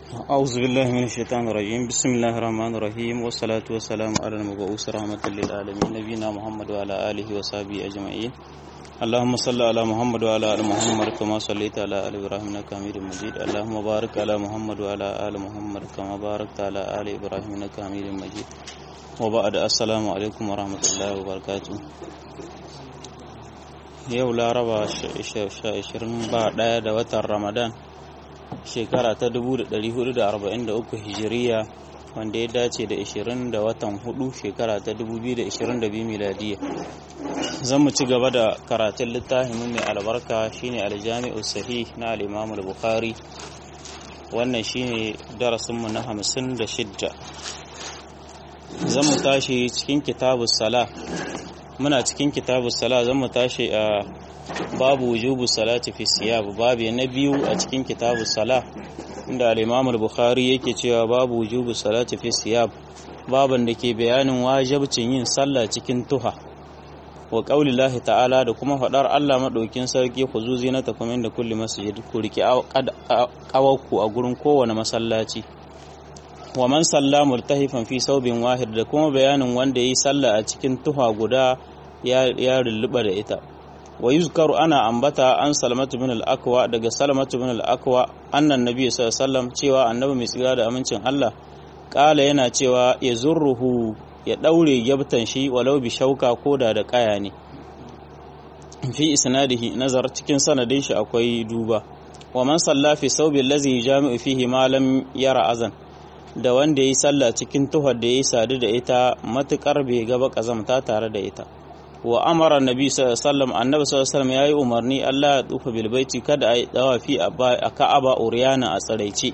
أعوذ بالله من الشيطان الرجيم بسم الله الرحمن الرحيم والصلاة والسلام على المبعوث رحمة للعالمين نبينا محمد وعلى آله وصحبه أجمعين اللهم صل على محمد وعلى آل محمد كما صليت على آل إبراهيم إنك حميد مجيد اللهم بارك على محمد وعلى آل محمد كما باركت على آل إبراهيم إنك حميد مجيد وبعد السلام عليكم ورحمة الله وبركاته yau laraba 21 da watan ramadan shekara ta 1443 hijiriya wanda ya dace da 20 da watan 4 shekara ta 2022 miladiya zan mu ci gaba da karatun littafin mai albarka shine aljami'u sahih na al-imam al-bukhari wannan shine darasinmu na 56 zan mu tashi cikin kitabus sala muna cikin kitabus sala zan mu tashi a babu wujubu salati fi siyab babu na biyu a cikin kitabus sala inda al-Imam al-Bukhari yake cewa babu wujubu salati fi siyab baban da ke bayanin wajibcin yin sallah cikin tuha wa qaulillahi ta'ala da kuma fadar Allah madaukin sarki khuzuzi na takumin da kulli masjid ku riki kawakku a gurin kowane masallaci wa man salla murtahifan fi saubin wahid da kuma bayanin wanda yi sallah a cikin tuha guda ya rulluba da ita wa yuzkaru ana ambata an salamatu bin al-akwa daga salamatu bin al-akwa annan nabi sallallahu alaihi wasallam cewa annabi mai tsira da amincin Allah kala yana cewa ya zurruhu ya daure gyabtan shi walau bi shauka koda da kaya ne fi isnadihi nazar cikin sanadin shi akwai duba wa man salla fi saubi allazi jami'u fihi ma lam yara azan da wanda yi sallah cikin tuhar da yayi sadu da ita matukar bai gaba kazamta tare da ita wa amara nabi sallallahu annabi sallallahu yayi umarni Allah ya tsufa bil baiti kada a yi dawafi a Ka'aba uriyana a tsaraice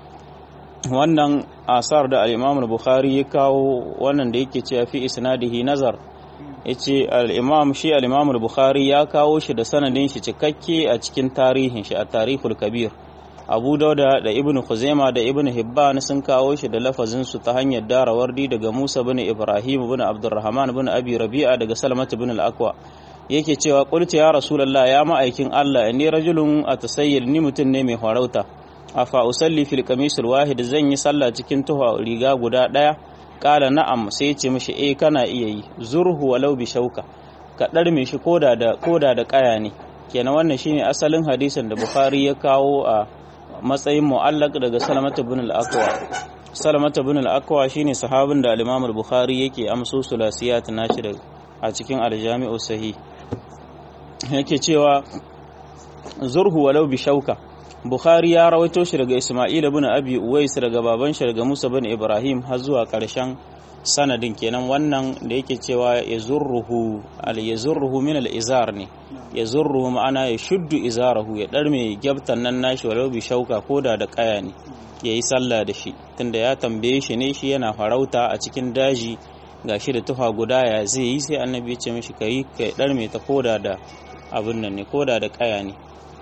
wannan asar da al-Imam al-Bukhari ya kawo wannan da yake cewa fi isnadihi nazar yace al-Imam shi al-Imam al-Bukhari ya kawo shi da sanadin shi cikakke a cikin tarihin shi a Tarihul Kabir Abu Dauda da Ibn Khuzaima da Ibn Hibban sun kawo shi da lafazin su ta hanyar darawardi daga Musa bin Ibrahim bin Abdurrahman bin Abi Rabi'a daga Salmat bin al-Aqwa yake cewa qultu ya Rasulullah ya ma'aikin Allah inni rajulun atasayyir ni mutun ne mai farauta afa usalli fil qamis wahid zan yi sallah cikin tuha riga guda daya kala na'am sai ya ce mishi eh kana iya yi zurhu walau bi shauka ka darme shi koda da koda da kaya ne kenan wannan shine asalin hadisin da Bukhari ya kawo a matsayin mu'allaq daga salamata bin al-aqwa salamata bin al-aqwa shine sahabin da al-imam al-bukhari yake amso sulasiyat nashi da a cikin al-jami'u sahih yake cewa zurhu walau bi shauka bukhari ya rawaito shi daga isma'il bin abi uwais daga baban shi daga musa bin ibrahim har zuwa karshen sanadin kenan wannan da yake cewa ya zurruhu al ya zurruhu min al izar ne ya zurruhu ma'ana ya shuddu izarahu ya darme gyabtan nan nashi walau bi shauka koda da kaya ne yayi sallah da shi tunda ya tambaye shi ne shi yana farauta a cikin daji gashi da tufa guda ya zai yi sai annabi ya ce mishi kai kai darme ta koda da abin nan ne koda da kaya ne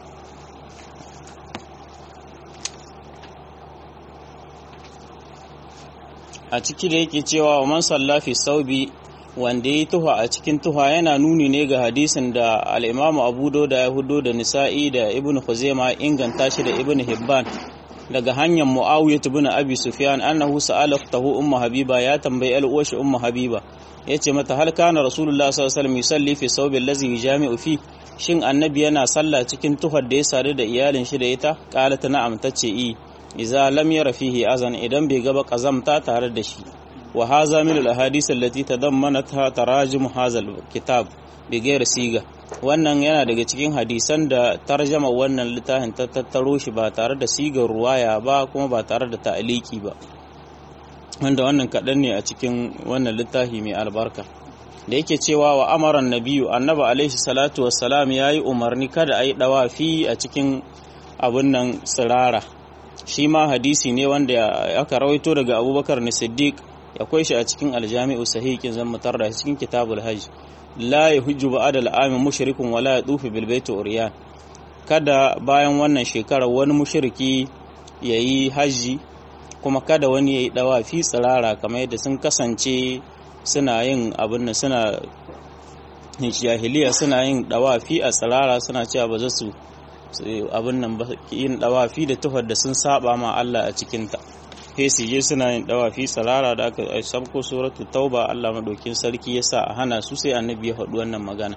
a ciki da yake cewa wa man sallafi saubi wanda ya tuha a cikin tuha yana nuni ne ga hadisin da al'imamu abu da ya hudo da nisa'i da ibn khuzaima inganta shi da ibn hibban daga hanyar mu'awiyah ibn abi sufyan annahu sa'ala tahu ummu habiba ya tambayi al'uwashi ummu habiba yace mata hal kana rasulullah sallallahu alaihi wasallam yusalli fi saubi allazi yujami'u fi shin annabi yana sallah cikin tuhar da ya sadu da iyalin shi da ita qalat na'am tace i iza lam yara fihi azan idan bai gaba kazamta tare da shi wa haza min al ahadith allati tadammanatha tarajim hadha al kitab bi ghairi siga wannan yana daga cikin hadisan da tarjama wannan littafin ta tattaro shi ba tare da sigar ruwaya ba kuma ba tare da ta'aliki ba wanda wannan kaɗan ne a cikin wannan littafi mai albarka da yake cewa wa amaran nabiyu annabi alaihi salatu wassalam yayi umarni kada a yi dawafi a cikin abun nan tsirara shi ma hadisi ne wanda aka rawaito daga abubakar na siddiq akwai shi a cikin aljami'u sahihin zan mutar da cikin kitabul hajj la yahujju ba'da al'ami mushrikun wala yadufu bil baiti uriyan kada bayan wannan shekara wani mushriki yayi haji kuma kada wani yayi dawafi tsirara kamar yadda sun kasance suna yin abin nan suna jahiliya suna yin dawafi a tsirara suna cewa ba za su abin nan ba yin dawafi da tuhar da sun saba ma Allah a cikinta sai su je suna yin dawafi sarara da aka sabko suratul tauba Allah madaukin sarki yasa a hana su sai annabi ya faɗi wannan magana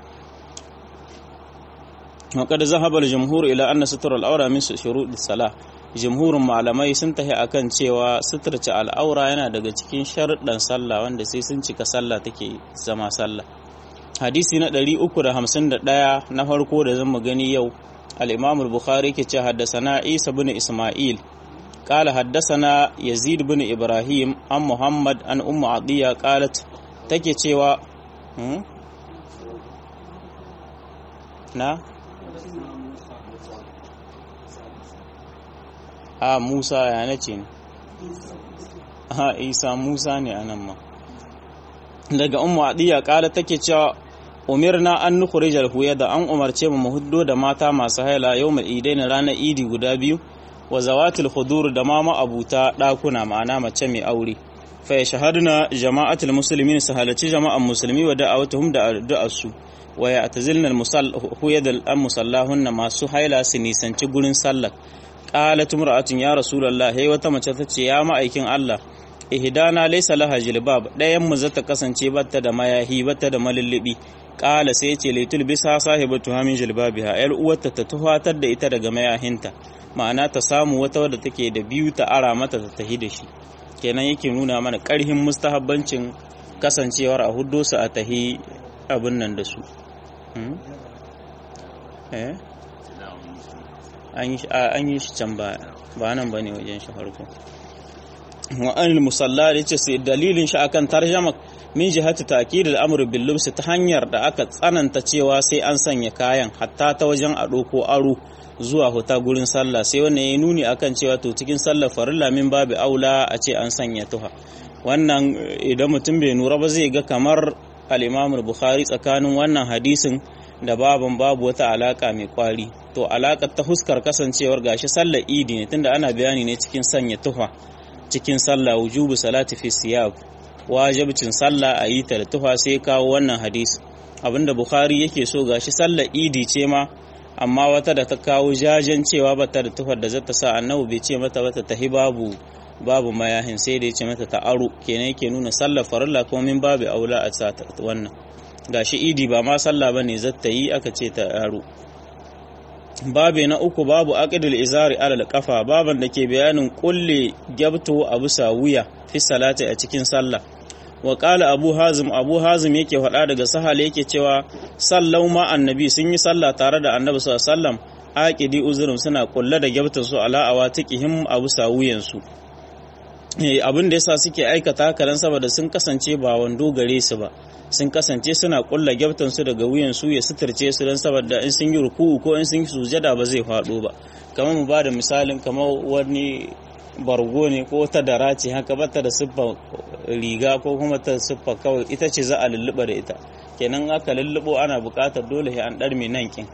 وقد ذهب الجمهور إلى أن ستر الأورا من شروط الصلاة jumhurin malamai sun tafi akan cewa suturce al'aura yana daga cikin sharuɗan sallah wanda sai sun cika sallah take zama sallah hadisi na 351 na farko da zan gani yau al-imam al-bukhari ke ce haddasana isa bin isma'il قال حدثنا يزيد بن إبراهيم عن محمد عن أم عطية قالت take cewa na a Musa ya nace ne a Isa Musa ne anan ma daga ummu adiya kala take cewa umirna an nukhrij al da an umarce mu huddo da mata masu haila yawmal idain ranar idi guda biyu wa zawatil khudur da ma abuta dakuna ma'ana mace mai aure fa yashhaduna jama'atul muslimin sahalaci jama'an musulmi wa da'awatuhum da addu'arsu wa ya'tazilna al-huyad al-musallahunna masu haila su nisanci gurin sallar qalat imra'atun ya rasulullah hey wata mace tace ya ma'aikin Allah ihdana laysa laha jilbab dayan mu zata kasance batta da mayahi batta da malullubi qala sai yace laitul bisa sahibatu hamin jilbabiha yar uwarta ta tuhatar da ita daga mayahinta ma'ana ta samu wata wadda take da biyu ta ara mata ta tahi da shi kenan yake nuna mana karhin mustahabbancin kasancewar a huddo su a tahi abin nan da su an yi shi can ba ba nan ba ne wajen shi farko wa'anil musalla da ce sai dalilin shi akan tarjama min jihati ta'kid al-amr bil lubs ta hanyar da aka tsananta cewa sai an sanya kayan hatta ta wajen a ko aro zuwa huta gurin sallah sai wannan ya nuni akan cewa to cikin sallar farilla min babu aula a ce an sanya tuha wannan idan mutum bai nura ba zai ga kamar al-imam bukhari tsakanin wannan hadisin da baban babu wata alaka mai kwari to alakar ta huskar kasancewar gashi sallar idi ne tunda ana bayani ne cikin sanya tuha cikin sallah wujubu salati fi siyab wajibcin sallah a yi ta da tuha sai kawo wannan hadisi abinda bukhari yake so gashi sallar idi ce ma amma wata da ta kawo jajen cewa bata da tuhar da zata sa annabi bai ce mata bata tahi babu babu mayahin sai da ya ce mata ta aro kenan yake nuna sallar farilla kuma min babu aula a sa wannan gashi idi ba ma sallah bane zata yi aka ce ta aro babe na uku babu aqidul izari alal kafa baban da ke bayanin kulle gyabto a bisa wuya fi salati a cikin sallah wa qala abu hazim abu hazim yake faɗa daga sahal yake cewa sallau ma annabi sun yi sallah tare da annabi sallallahu alaihi wasallam aqidi uzurum suna kulle da gyabtar su ala awatiqihim a bisa wuyan su abin da yasa suke aikata haka dan saboda sun kasance ba wando gare su ba sun kasance suna kulla gyabtan su daga wuyan su ya suturce su dan saboda in sun yi ruku'u ko in sun yi sujada ba zai faɗo ba kamar mu ba da misalin kamar wani bargo ne ko ta dara ce haka bata da siffa riga ko kuma ta siffa kawai ita ce za a lulluɓa da ita kenan aka lulluɓo ana buƙatar dole sai an ɗarme nan kin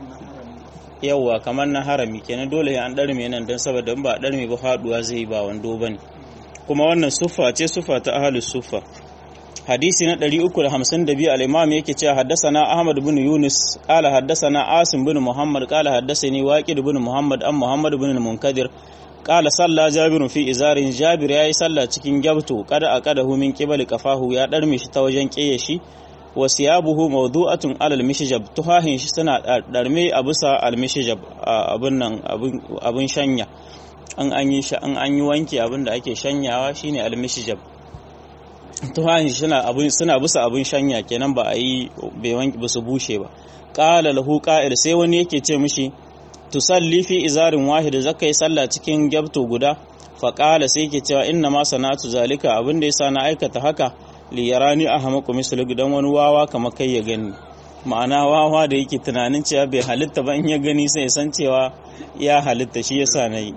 yawwa kamar na harami kenan dole sai an ɗarme nan don saboda in ba a ɗarme ba faɗuwa zai ba wando bane kuma wannan suffa ce suffa ta ahlus suffa hadisi na 352 al-imam yake cewa haddathana ahmad bin yunus qala haddathana asim bin muhammad qala haddathani waqid bin muhammad an muhammad bin munkadir qala salla jabir fi izarin jabir yayi salla cikin gyabto kada aqadahu min qibali kafahu ya darme shi ta wajen kiyaye shi wa siyabuhu mawdu'atun alal mishjab tuhahin shi suna darme a bisa al mishjab abun nan abun shanya an an yi an an yi wanki abin da ake shanyawa shine al mishjab tuhahin suna abun suna bisa abun shanya kenan ba a yi bai wanki ba su bushe ba qala lahu qa'il sai wani yake ce mishi tusalli fi izarin wahid zaka yi sallah cikin gyabto guda faƙala sai ke cewa inna ma sana'atu zalika abin da yasa na aikata haka li yarani ahmaku mislu dan wani wawa kamar kai ya gani ma'ana wawa da yake tunanin cewa bai halitta ba in ya gani sai ya san cewa ya halitta shi yasa na yi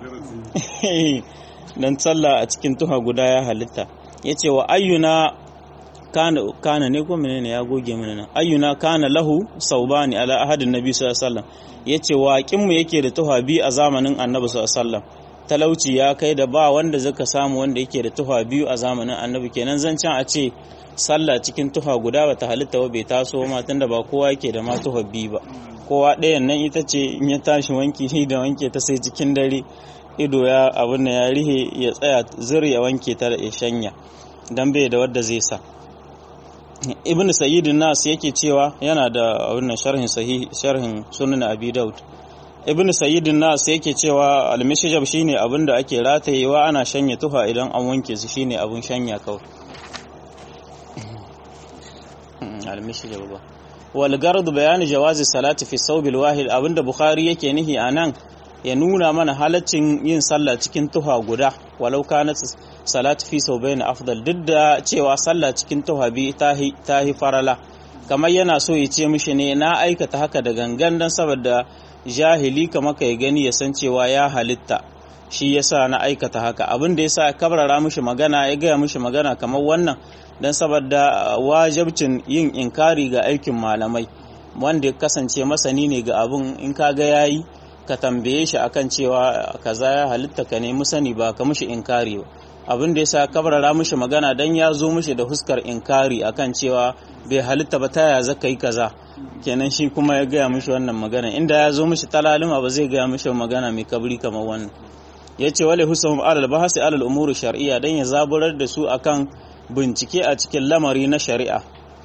dan sallah a cikin tuha guda ya halitta yace wa ayyuna kana kana ne ko menene ya goge mana nan ayyuna kana lahu saubani ala ahadin nabi sallallahu alaihi wasallam yace waƙin mu yake da tuha bi a zamanin annabi sallallahu alaihi wasallam talauci ya kai da ba wanda zaka samu wanda yake da tuha biyu a zamanin annabi kenan zancen a ce sallah cikin tuha guda bata halitta ba bai taso ma tunda ba kowa yake da ma tuha biyu ba kowa ɗayan nan ita ce in ya tashi wanki shi da wanke ta sai cikin dare ido ya abin da ya rihe ya tsaya zir ya wanke ta da ya shanya dan bai da wadda zai sa ibn sayyidin nas yake cewa yana da abin sharhin sahih sharhin sunan abi daud ibn sayyidin nas yake cewa al-mishjab shine abin da ake ratayewa ana shanya tufa idan an wanke su shine abin shanya kawai al-mishjab ba wal gard bayan jawazi salati fi thawb al-wahid abinda bukhari yake nihi anan ya nuna mana halaccin yin sallah cikin tuha guda walau kanat salatu fi thawbayn afdal duk da cewa sallah cikin tuha bi tahi tahi farala kamar yana so ya ce mishi ne na aikata haka da gangan dan saboda jahili kamar ka ya gani ya san cewa ya halitta shi yasa na aikata haka abin da yasa kabrara mishi magana ya gaya mishi magana kamar wannan dan saboda wajibcin yin inkari ga aikin malamai wanda ya kasance masani ne ga abin in ka ga yayi ka tambaye shi akan cewa kaza ya halitta ka nemi sani ba ka mishi inkari ba abin da yasa kabrara mishi magana dan ya zo mishi da huskar inkari akan cewa bai halitta ba ta ya zaka yi kaza kenan shi kuma ya gaya mishi wannan magana inda ya zo mishi talalima ba zai gaya mishi magana mai kabri kamar wannan ya ce wale husahum alal bahasi alal umuri shar'iyya dan ya zaburar da su akan bincike a cikin lamari na shari'a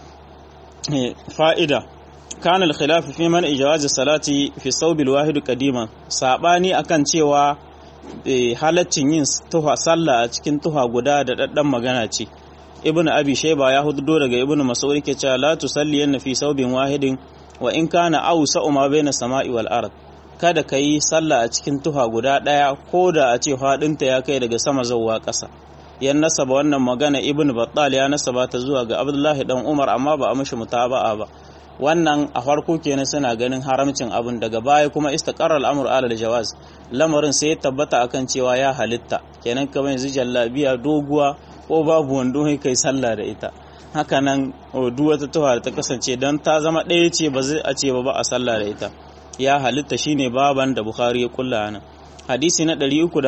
fa'ida كان الخلاف في من إجواز الصلاة في الثوب الواحد قديما sabani akan cewa halaccin yin tuha sallah a cikin tuha guda da daddan magana ce ibnu abi shayba ya hudo daga ibnu mas'ud ke cewa la tusalli yanna fi saubin wahidin wa in kana awsa ma baina sama'i wal ard kada ka yi sallah a cikin tuha guda daya ko da a ce fadinta ya kai daga sama zuwa ƙasa yan nasaba wannan magana ibnu battal ya nasaba ta zuwa ga abdullahi dan umar amma ba a mishi mutaba'a ba wannan a farko kenan suna ganin haramcin abin daga baya kuma istaqarra al-amru ala al-jawaz lamarin sai ya tabbata akan cewa ya halitta kenan kamar yanzu jallabiya doguwa ko babu wando kai sallah da ita haka nan duk wata tuwa da ta kasance dan ta zama ɗaya ce ba zai a ce ba ba a sallah da ita ya halitta shine baban da bukhari ya kulla nan hadisi na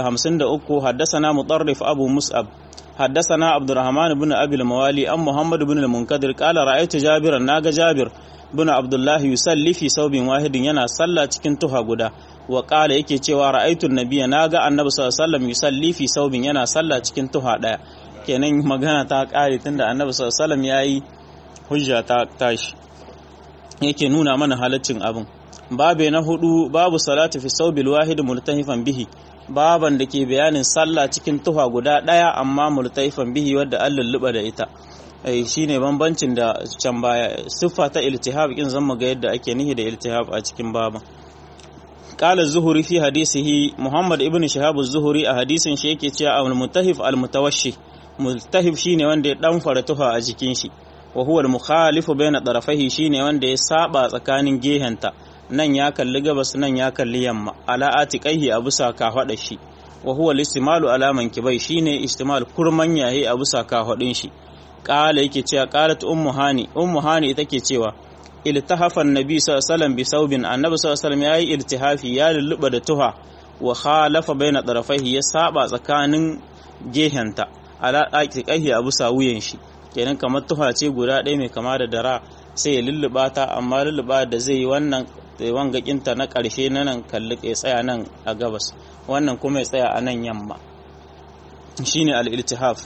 353 haddasana mutarrif abu mus'ab حدثنا عبد الرحمن بن أبي الموالي أم محمد بن المنكدر قال رأيت جابرا ناغ جابر بن عبد الله يصلي في ثوب واحد yana sallah cikin tuha guda wa qala yake cewa ra'aytu an-nabiyya naga annabi sallallahu alaihi wasallam yusalli fi thawbin yana sallah cikin tuha daya kenan magana ta kare tunda annabi sallallahu alaihi wasallam yayi hujja ta tashi yake nuna mana halaccin abin babe na hudu babu salatu fi thawbil wahid multahifan bihi baban da ke bayanin sallah cikin tufa guda ɗaya amma multaifan bihi wadda an lulluɓa da ita shi ne bambancin da can baya siffa ta iltihab kin zama ga yadda ake nihi da iltihab a cikin baban qala zuhuri fi hadisihi muhammad ibn shihab zuhuri a hadisin shi yake cewa al mutahif al mutawashshi multahif shine wanda ya dan fara tufa a jikin shi wa huwa al mukhalifu bayna tarafaihi shine wanda ya saba tsakanin gehenta nan ya kalli gabas nan ya kalli yamma ala atiqaihi a bisa kafada shi wa huwa al-istimalu ala mankibai shine istimal kurman yayi a bisa kafadin shi qala yake cewa qalat ummu hani ummu hani ita ke cewa iltahafa annabi sallallahu alaihi wasallam bi saubin annabi sallallahu alaihi wasallam yayi iltihafi ya lulluba da tuha wa khalafa baina tarafaihi ya saba tsakanin gehenta ala atiqaihi a bisa wuyan shi kenan kamar tuha ce guda ɗaya mai kama da dara sai ya lulluba ta amma lulluba da zai yi wannan wangakinta na ƙarshe na nan kalli ya tsaya nan a gabas wannan kuma ya tsaya a nan yamma shine al-iltihaf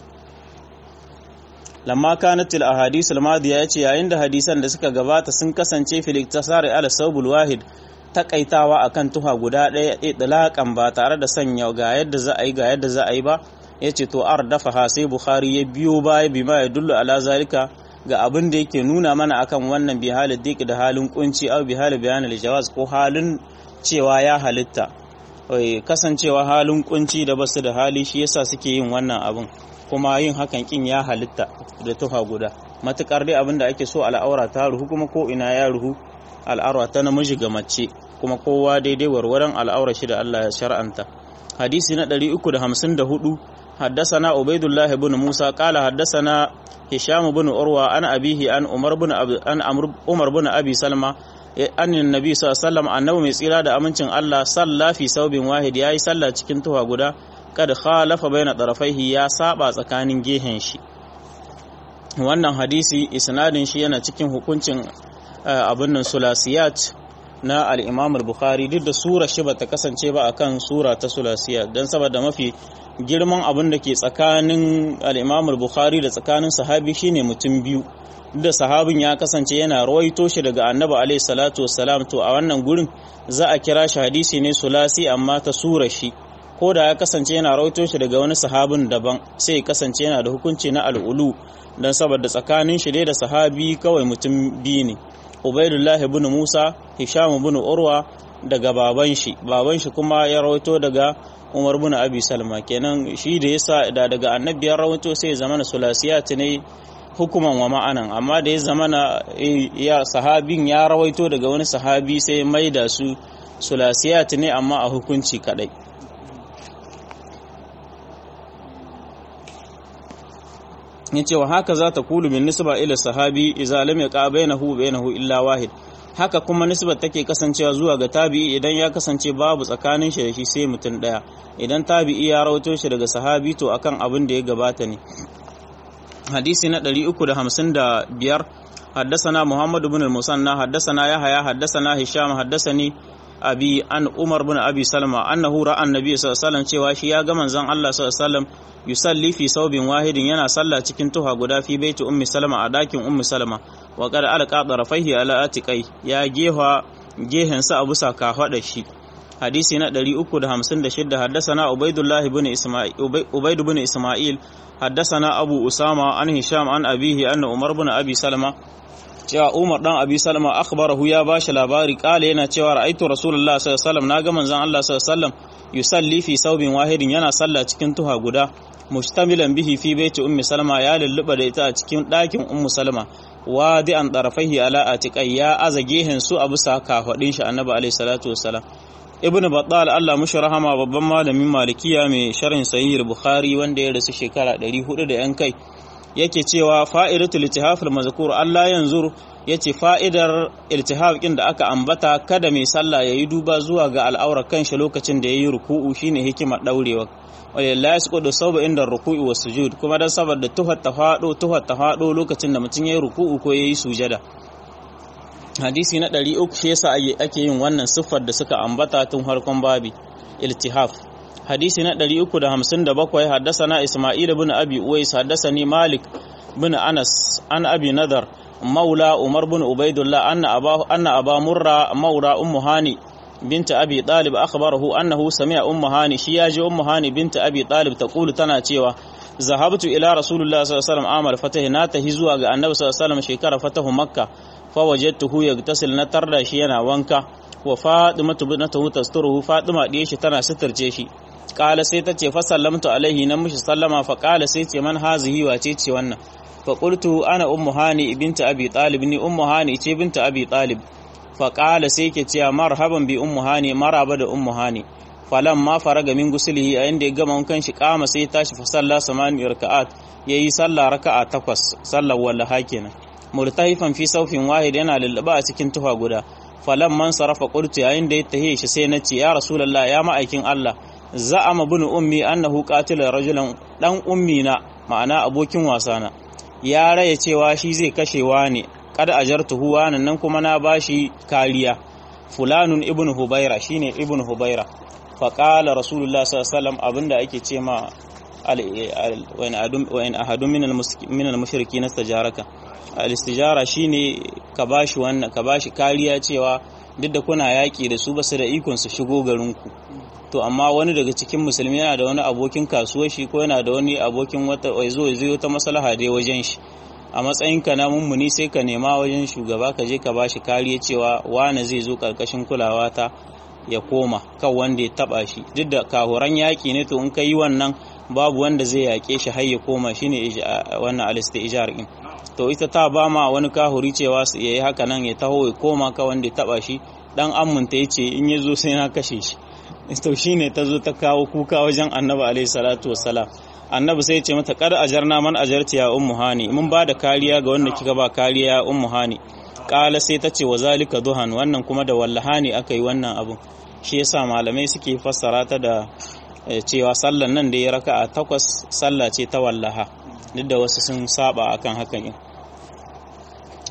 lamma kanat al-ahadith al-madiya yace yayin da hadisan da suka gabata sun kasance fil iktisari ala sawbul wahid takaitawa akan tuha guda ɗaya itlaqan ba tare da sanya ga yadda za a yi ga yadda za a yi ba yace to ardafa sai bukhari ya biyo baya bima ya dullu ala zalika ga abin da yake nuna mana akan wannan bi halin diki da halin kunci au bi halin bayan aljawaz ko halin cewa ya halitta kasancewa halin kunci da basu da hali shi yasa suke yin wannan abin kuma yin hakan kin ya halitta da tuha guda matukar dai abin da ake so al'aura ta ruhu kuma ko ina ya ruhu al'aura ta namiji ga mace kuma kowa daidai warwaran al'aura shi da Allah ya shar'anta hadisi na 354 حدثنا عبيد الله بن موسى قال حدثنا هشام بن عروة عن أبيه عن عمر بن أبي عن عمر بن أبي سلمة أن النبي صلى الله عليه وسلم أنه mai tsira da amincin Allah salla fi saubin wahid yayi sallah cikin tuwa guda kad khalafa baina tarafaihi ya saba tsakanin gehen shi wannan hadisi isnadin shi yana cikin hukuncin abin nan sulasiyat na al-Imam al-Bukhari duk da sura shi bata kasance ba akan sura ta sulasiya dan saboda mafi girman abin da ke tsakanin al-Imam al-Bukhari da tsakanin sahabi shine mutum biyu duk da sahabin ya kasance yana rawaito shi daga Annabi alaihi salatu wassalam to a wannan gurin za a kira shi hadisi ne sulasi amma ta sura shi ko da ya kasance yana rawaito shi daga wani sahabin daban sai ya kasance yana da hukunci na al'ulu dan saboda tsakanin shi da sahabi kawai mutum biyu ne Ubaidullah ibn Musa Hisham ibn Urwa daga baban shi baban shi kuma ya rawaito daga Umar ibn Abi Salma kenan shi da yasa da daga annabi ya rawaito sai ya zama sulasiyat ne hukuman wa ma'anan amma da ya zama ya sahabin ya rawaito daga wani sahabi sai mai da su sulasiyat ne amma a hukunci kadai yace wa haka za ta kulu min nisba ila sahabi idza lam yaqa bainahu bainahu illa wahid haka kuma nisbar take kasancewa zuwa ga tabi'i idan ya kasance babu tsakanin shi da shi sai mutum daya idan tabi'i ya rawaito shi daga sahabi to akan abin da ya gabata ne hadisi na 355 حدثنا محمد بن المثنى حدثنا يحيى حدثنا هشام حدثني abi an umar bin abi salma annahu ra'a annabi sallallahu alaihi wasallam cewa shi ya ga manzon Allah sallallahu alaihi wasallam yusalli fi saubin wahidin yana sallah cikin tuha guda fi baiti ummi salma a dakin ummi salma wa qad alqa tarafaihi ala atiqai ya geha gehen sa abu saka hada shi hadisi na 356 haddathana ubaidullah ibn isma'il ubaid ibn isma'il haddathana abu usama an hisham an abihi anna umar bin abi salma cewa Umar dan Abi Salma akhbarahu ya bashi labari kale yana cewa ra'aitu Rasulullah sallallahu alaihi wasallam naga manzon Allah sallallahu alaihi wasallam yusalli fi saubin wahidin yana sallah cikin tuha guda mustamilan bihi fi baiti ummi Salma ya lulluba da ita a cikin ɗakin ummu Salma wadi an tarafaihi ala atiqai ya aza gehen su a bisa kafadin shi annabi alaihi salatu wassalam ibnu battal Allah mushi rahama babban malamin malikiya mai sharhin sahih bukhari wanda ya rasu shekara 400 da yan kai yake cewa fa'idatul iltihaf al-mazkur Allah yanzur yace fa'idar iltihaf din da aka ambata kada mai sallah yayi duba zuwa ga al'aurar kanshi lokacin da yayi ruku'u shine hikimar daurewa wala yasqudu sawba inda ruku'i was sujud kuma dan saboda tuhar ta fado tuhar ta fado lokacin da mutum yayi ruku'u ko yayi sujada hadisi na 300 shi yasa ake yin wannan siffar da suka ambata tun harkon babi iltihaf hadisi na 357 haddasana Isma'il bin Abi Uwais haddasani Malik bin Anas an Abi Nadar maula Umar bin Ubaidullah anna aba anna aba Murra maula Ummu Hani bint Abi Talib akhbarahu annahu sami'a Ummu Hani shi yaji Ummu Hani bint Abi Talib taqulu tana cewa zahabtu ila Rasulullah sallallahu alaihi wasallam amal fatahi na tahi zuwa ga Annabi sallallahu alaihi wasallam shekara fatahu Makka fa wajadtuhu yagtasil na tarda shi yana wanka wa Fatimatu bintu tasturuhu Fatima diye shi tana sitirce shi kala sai ta ce fa sallamtu alaihi nan mishi sallama fa kala sai ce man hazihi wace ce wannan fa qultu ana ummu hani binta abi talib ni ummu hani ce binta abi talib fa kala sai ke cewa marhaban bi ummu hani maraba da ummu hani falan ma faraga min gusulihi a inda ya gama wankan shi kama sai tashi fa salla samani raka'at yayi sallah raka'a takwas sallar wallaha kenan murtahifan fi saufin wahid yana lullaba a cikin tufa guda falan man sarafa qultu yayin da ya tahe shi sai na ce ya rasulullah ya ma'aikin Allah za'ama bin ummi annahu qatila rajulan dan ummi na ma'ana abokin wasana ya raya cewa shi zai kashewa ne kada ajartuhu wanan nan kuma na bashi kariya fulanun ibn hubaira shine ibn hubaira fa qala rasulullah sallallahu alaihi wasallam abinda ake ce ma wa in ahadun min al-mushrikin istajaraka al-istijara shine ka bashi wannan ka bashi kariya cewa duk da kuna yaki da su basu da ikon su shigo garinku to amma wani daga cikin musulmi yana da wani abokin kasuwar shi ko yana da wani abokin wata zo zai ta maslaha dai wajen shi a matsayin ka na mummuni sai ka nema wajen shugaba ka je ka bashi kariya cewa wani zai zo karkashin kulawa ta ya koma kan wanda ya taba shi duk da kahuran yaki ne to in ka yi wannan babu wanda zai yake shi har ya koma shine wannan alistijar din to ita ta ba ma wani kahuri cewa ya yi haka nan ya taho ya koma ka wanda ya taba shi dan ammunta ya ce in ya zo sai na kashe shi to shine ta zo ta kawo kuka wajen annabi alaihi salatu wassalam annabi sai ya ce mata kada ajarna man ajarti ya ummu hani mun ba da kariya ga wanda kika ba kariya ya ummu hani kala sai ta ce wa zalika duhan wannan kuma da wallahani aka yi wannan abun shi yasa malamai suke fassara ta da cewa sallan nan da ya raka a takwas sallah ce ta wallaha duk da wasu sun saba akan hakan yin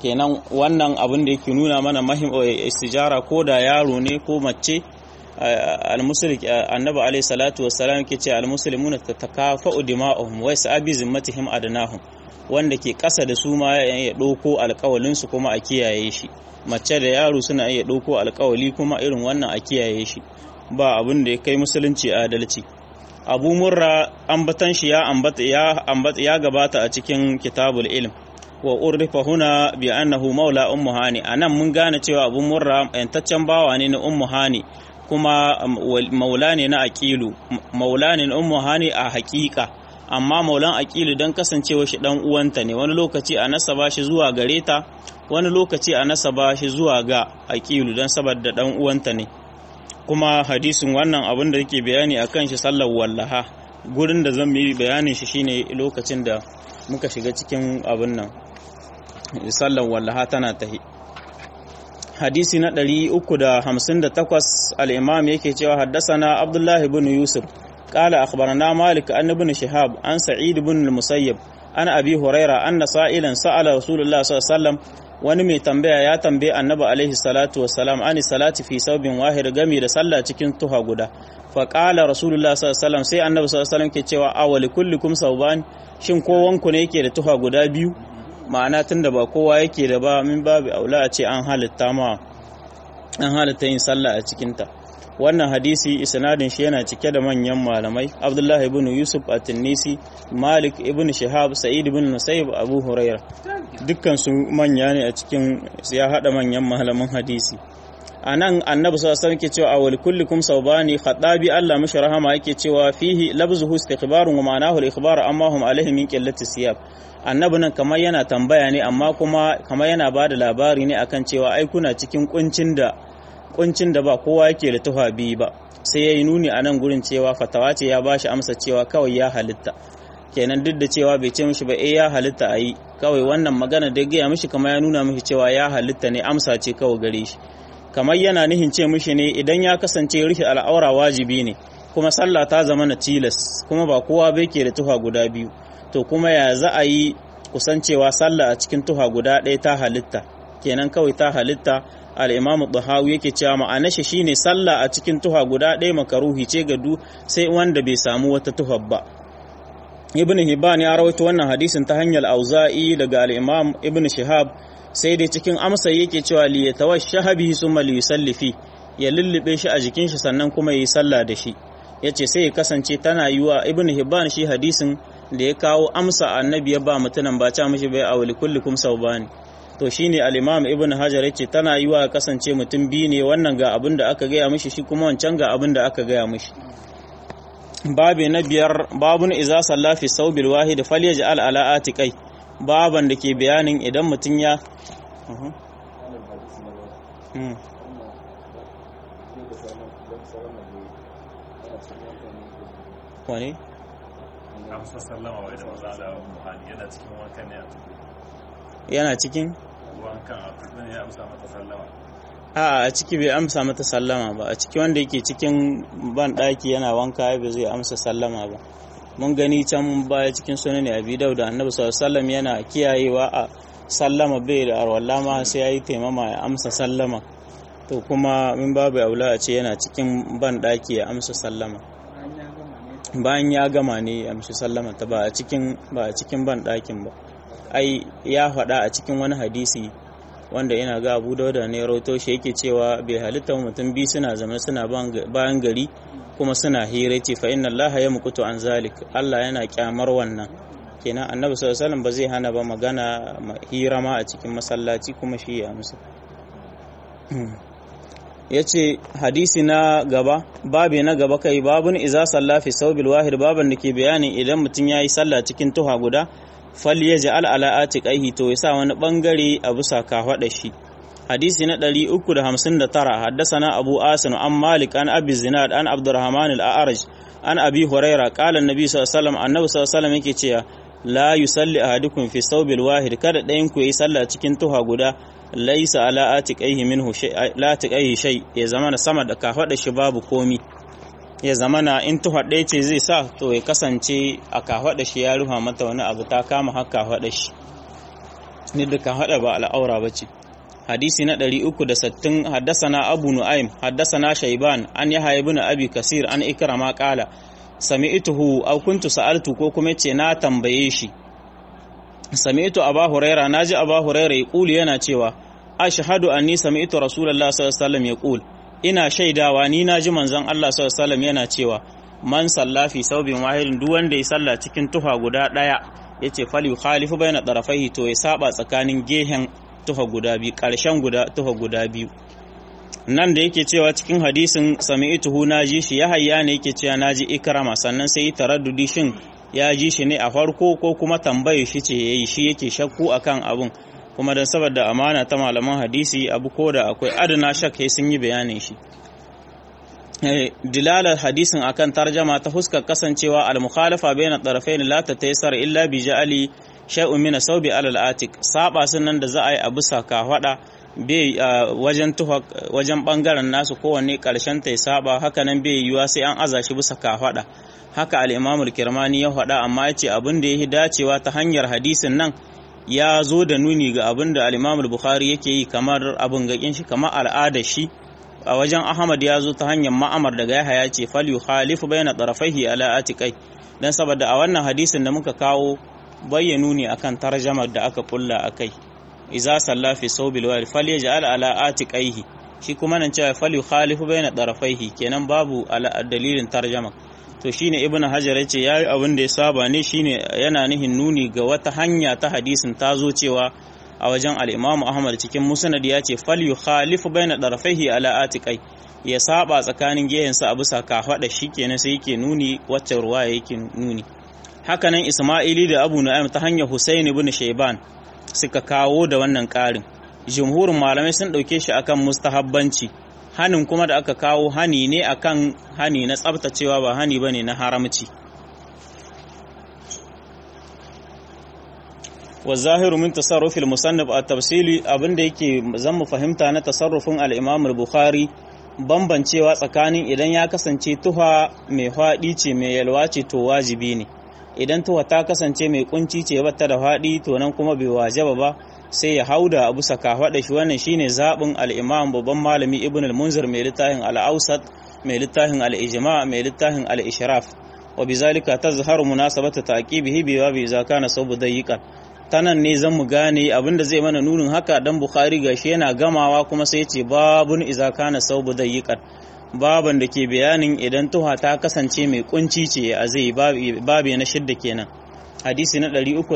kenan wannan abin da yake nuna mana mahim istijara ko da yaro ne ko mace al-muslim annabi alayhi salatu wassalam yake ce al-muslimuna tatakafa'u dima'uhum wa yas'abi zimmatihim adnahum wanda ke ƙasa da su ma ya ɗauko alƙawalin su kuma a kiyaye shi mace da yaro suna iya ɗauko alƙawali kuma irin wannan a kiyaye shi ba abin da ya kai musulunci adalci abu murra ambatan shi ya ambata ya ambata ya gabata a cikin kitabul ilm wa urrifa huna bi annahu maula ummu hani anan mun gane cewa abu murra yantaccen bawa ne na ummu hani kuma maula ne na aqilu maula ne na ummu hani a haƙiƙa amma maulan aqilu dan kasancewa shi dan uwanta ne wani lokaci a nasaba shi zuwa gare ta wani lokaci a nasaba shi zuwa ga aqilu dan saboda dan uwanta ne kuma hadisin wannan abin da yake bayani akan shi sallar wallaha gurin da zan yi bayanin shi shine lokacin da muka shiga cikin abin nan sallar wallaha tana tahi hadisi na 358 al-imam yake cewa haddasana abdullahi ibn yusuf قال أخبرنا مالك أن ابن شهاب عن سعيد بن المسيب عن أبي هريرة أن سائلا سأل رسول الله صلى الله عليه وسلم wani mai tambaya ya tambaye annabi alaihi salatu wassalam ani salati fi saubin wahir gami da sallah cikin tuha guda fa qala rasulullah sallallahu alaihi wasallam sai annabi sallallahu alaihi wasallam ke cewa awali kullikum sauban shin kowanku ne yake da tuha guda biyu ma'ana tunda ba kowa yake da ba min babu aula a ce an halitta ma an halitta yin sallah a cikin ta wannan hadisi isnadin shi yana cike da manyan malamai abdullahi ibn yusuf at-tinisi malik ibn shihab sa'id ibn musayyib abu huraira dukkan su manya ne a cikin ya hada manyan malaman hadisi anan annabi sallallahu alaihi wasallam ke cewa awal kullikum sawbani khadabi Allah mishi rahama yake cewa fihi labzuhu istikhbarun wa ma'anahu al-ikhbar amma hum alaihi min qillati siyab annabi nan kamar yana tambaya ne amma kuma kamar yana bada labari ne akan cewa ai kuna cikin kuncin da kuncin da ba kowa yake da tuha biyu ba sai ya yi nuni a nan gurin cewa fatawa ce ya bashi amsa cewa kawai ya halitta kenan duk da cewa bai ce mishi ba eh ya halitta a yi kawai wannan magana da gaya mishi kamar ya nuna mishi cewa ya halitta ne amsa ce kawai gare shi kamar yana nihin ce mishi ne idan ya kasance rufe al'aura wajibi ne kuma sallah ta zama na tilas kuma ba kowa bai ke da tuha guda biyu to kuma ya za a yi kusancewa sallah a cikin tuha guda ɗaya ta halitta kenan kawai ta halitta al'imamu ɗahawu yake cewa ma'ana shi shine sallah a cikin tuha guda ɗaya makaruhi ce ga du sai wanda bai samu wata tuha ba ibn hibban ya rawaito wannan hadisin ta hanyar auza'i daga al'imam ibn shihab sai dai cikin amsa yake cewa li yatawashshaha bihi summa li yusalli ya lullube shi a jikin shi sannan kuma yi sallah da shi yace sai ya kasance tana yiwa ibn hibban shi hadisin da ya kawo amsa annabi ya ba mutunan ba ta mishi bai awli kullikum saubani to shine al-imam ibn hajar yace tana yiwa kasance mutum biyu ne wannan ga abin da aka gaya mishi shi kuma wancan ga abin da aka gaya mishi babi na biyar babun iza salla fi saubil wahid falyaj'al ala atiqai baban da ke bayanin idan mutum ya wani? amsa sallama wai da maza da muhani yana cikin wankan ne a yana cikin wankan a tudun ya amsa mata sallama a a ciki bai amsa mata sallama ba a ciki wanda yake cikin ban daki yana wanka ba zai amsa sallama ba mun gani can baya cikin sunan abi dauda annabi sallallahu alaihi yana kiyayewa a sallama bai da arwalla ma sai yayi taimama ya amsa sallama to kuma min babu aula a ce yana cikin ban daki ya amsa sallama bayan ya gama ne ya amsa sallama ta ba a cikin ba a cikin ban dakin ba ai ya faɗa a cikin wani hadisi wanda ina ga abu dauda ne rauto shi yake cewa bai halitta mutum biyu suna zama suna bayan gari kuma suna hira ce fa inna allaha ya mukutu an zalik allah yana kyamar wannan kenan annabi sallallahu alaihi ba zai hana ba magana hira ma a cikin masallaci kuma shi ya musu ya ce hadisi na gaba babi na gaba kai babun iza salla fi saubil wahid baban da ke bayanin idan mutum ya yi sallah cikin tuha guda fal ya ja'al ala atiqaihi to yasa wani bangare a bisa kafada shi hadisi na 359 haddasana abu asim an malik an abi zinad an abdurrahman al-a'raj an abi huraira qala annabi sallallahu alaihi wasallam annabi sallallahu alaihi wasallam yake cewa la yusalli ahadukum fi thawbil wahid kada ɗayan ku yi sallah cikin tuha guda laisa ala atiqaihi minhu shay la atiqaihi shay ya zama sama da kafada shi babu komi ya zama na in tuha ɗaya ce zai sa to ya kasance a kafaɗa shi ya rufa mata wani abu ta kama har kafaɗa shi ni da ka hada ba al'aura bace hadisi na 360 haddasana abu nu'aym haddasana shayban an yahya ibn abi kasir an ikrama qala sami'tuhu aw kuntu sa'altu ko kuma ce na tambaye shi sami'tu aba huraira naji aba huraira yaqulu yana cewa ashhadu anni sami'tu rasulullahi sallallahu alaihi wasallam yaqul ina shaidawa ni naji manzon Allah sallallahu alaihi wasallam yana cewa man salla fi saubin wahidin duk wanda ya salla cikin tuha guda daya yace fal yukhalifu baina tarafaihi to ya saba tsakanin gehen tuha guda biyu karshen guda tuha guda biyu nan da yake cewa cikin hadisin sami'tuhu naji shi ya hayya ne yake cewa naji ikrama sannan sai taraddudi shin ya ji shi ne a farko ko kuma tambaye shi ce yayi shi yake shakku akan abun kuma dan saboda amana ta malaman hadisi abu ko da akwai adana shak sun yi bayanin shi dilalar hadisin akan tarjama ta huskar kasancewa al-mukhalafa bayna tarafain la tataysar illa bi ja'ali shay'un min sawbi alal atik saba sunan da za a yi a bisa kafada bai wajen tuha wajen bangaren nasu kowanne karshen ta saba haka nan bai yiwa sai an aza shi bisa kafada haka al-imam al-kirmani ya faɗa amma yace abin da yake dacewa ta hanyar hadisin nan ya zo da nuni ga abin da al-imam al-bukhari yake yi kamar abin gakin shi kamar al'adar shi a wajen Ahmad ya zo ta hanyar ma'amar daga Yahaya ce fal yukhalifu bayna tarafaihi ala atiqai dan saboda a wannan hadisin da muka kawo bayyanu ne akan tarjamar da aka kulla akai idza salla fi sawbil wal falyaj'al ala atiqaihi shi kuma nan cewa fal yukhalifu bayna tarafaihi kenan babu ala dalilin tarjama to shine ibnu hajar yace yayi abin da ya saba ne shine yana nihin nuni ga wata hanya ta hadisin ta zo cewa a wajen al'imamu Ahmad cikin musnad ya ce fal yu khalifu bayna darafaihi ala atiqai ya saba tsakanin gehensa a bisa kafaɗa shi kenan sai yake nuni wacce ruwa yake nuni hakanan Isma'ili da Abu Nu'aym ta hanyar Husayn ibn Shayban suka kawo da wannan ƙarin jumhurin malamai sun ɗauke shi akan mustahabbanci hanin kuma da aka kawo hani ne akan hani na tsabtacewa ba hani bane na haramci والظاهر من تصرف المصنف التفصيلي abinda yake zan mu fahimta na tasarrufin al-Imam al-Bukhari bambancewa tsakanin idan ya kasance tuha mai faɗi ce mai yalwa ce to wajibi ne idan tuha ta kasance mai kunci ce bata da faɗi to nan kuma bai wajaba ba sai ya hauda abu saka faɗa shi wannan shine zabin al-Imam babban malami Ibn al-Munzir mai littafin al-Awsat mai littafin al-Ijma mai littafin al-Ishraf wa bizalika tazharu munasabata taqibihi bi wa bi idza kana sabu dayiqan tanan ne zan mu gane abinda zai mana nunin haka dan bukhari gashi yana gamawa kuma sai ce babun iza kana saubu dayiqan baban da ke bayanin idan tuha ta kasance mai kunci ce a zai babe na shidda kenan hadisi na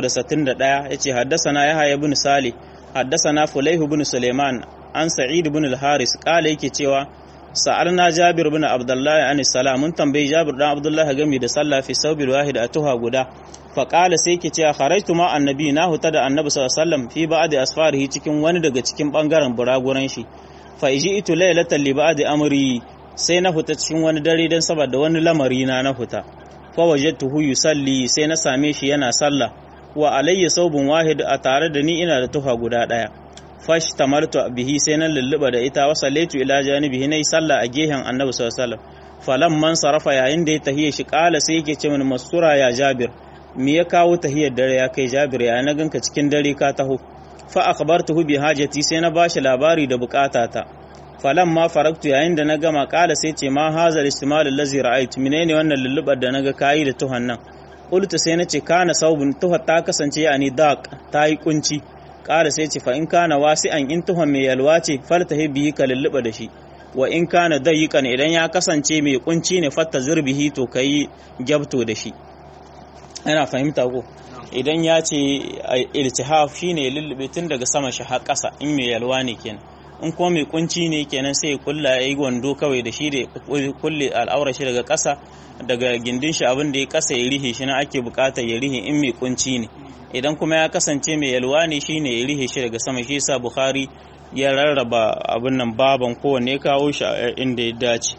361 yace haddasana yahya ibn salih haddasana fulayh ibn suleiman an sa'id ibn al-haris kala yake cewa sa'alna jabir ibn abdullah an salam mun tambayi jabir dan abdullah game da sallah fi saubil wahid a tuha guda faƙala sai ke cewa kharaitu ma annabi na huta da annabi sallallahu alaihi wasallam fi ba'di asfarihi cikin wani daga cikin bangaren buraguran shi fa itu laylatan li ba'di amri sai na huta cikin wani dare dan saboda wani lamari na na huta fa wajadtuhu yusalli sai na same shi yana sallah wa alayya saubun wahid a tare da ni ina da tuha guda daya fash tamartu bihi sai na lulluba da ita wa sallaitu ila janibihi nayi sallah a gehen annabi sallallahu alaihi wasallam falamman sarafa yayin da ya tahiye shi kala sai yake ce mini masura ya jabir me ya kawo tahiyar dare ya kai jabir ya na ganka cikin dare ka taho fa akhbartuhu bi hajati sai na bashi labari da bukatata falan ma faraktu yayin da na gama kala sai ce ma hazal istimal allazi ra'aytu menene wannan lullubar da naga kayi da tuhan nan qultu sai nace kana saubun tuhar ta kasance yani daq ta yi kunci kala sai ce fa in kana wasi'an in tuhan mai yalwa ce faltahi bihi ka lulluba da shi wa in kana dayiqan idan ya kasance mai kunci ne fatta zurbihi to kai gyabto da shi ana fahimta ko idan ya ce iltihaf shine lullube tun daga sama shi har ƙasa in mai yalwa ne kenan in kuma mai kunci ne kenan sai ya kulla ya yi wando kawai da shi da kulle al'aura shi daga ƙasa daga gindin shi abin da ya ƙasa ya rihe shi na ake buƙatar ya rihe in mai kunci ne idan kuma ya kasance mai yalwa ne shine ya rihe shi daga sama shi yasa bukhari ya rarraba abin nan baban kowanne kawo shi inda ya dace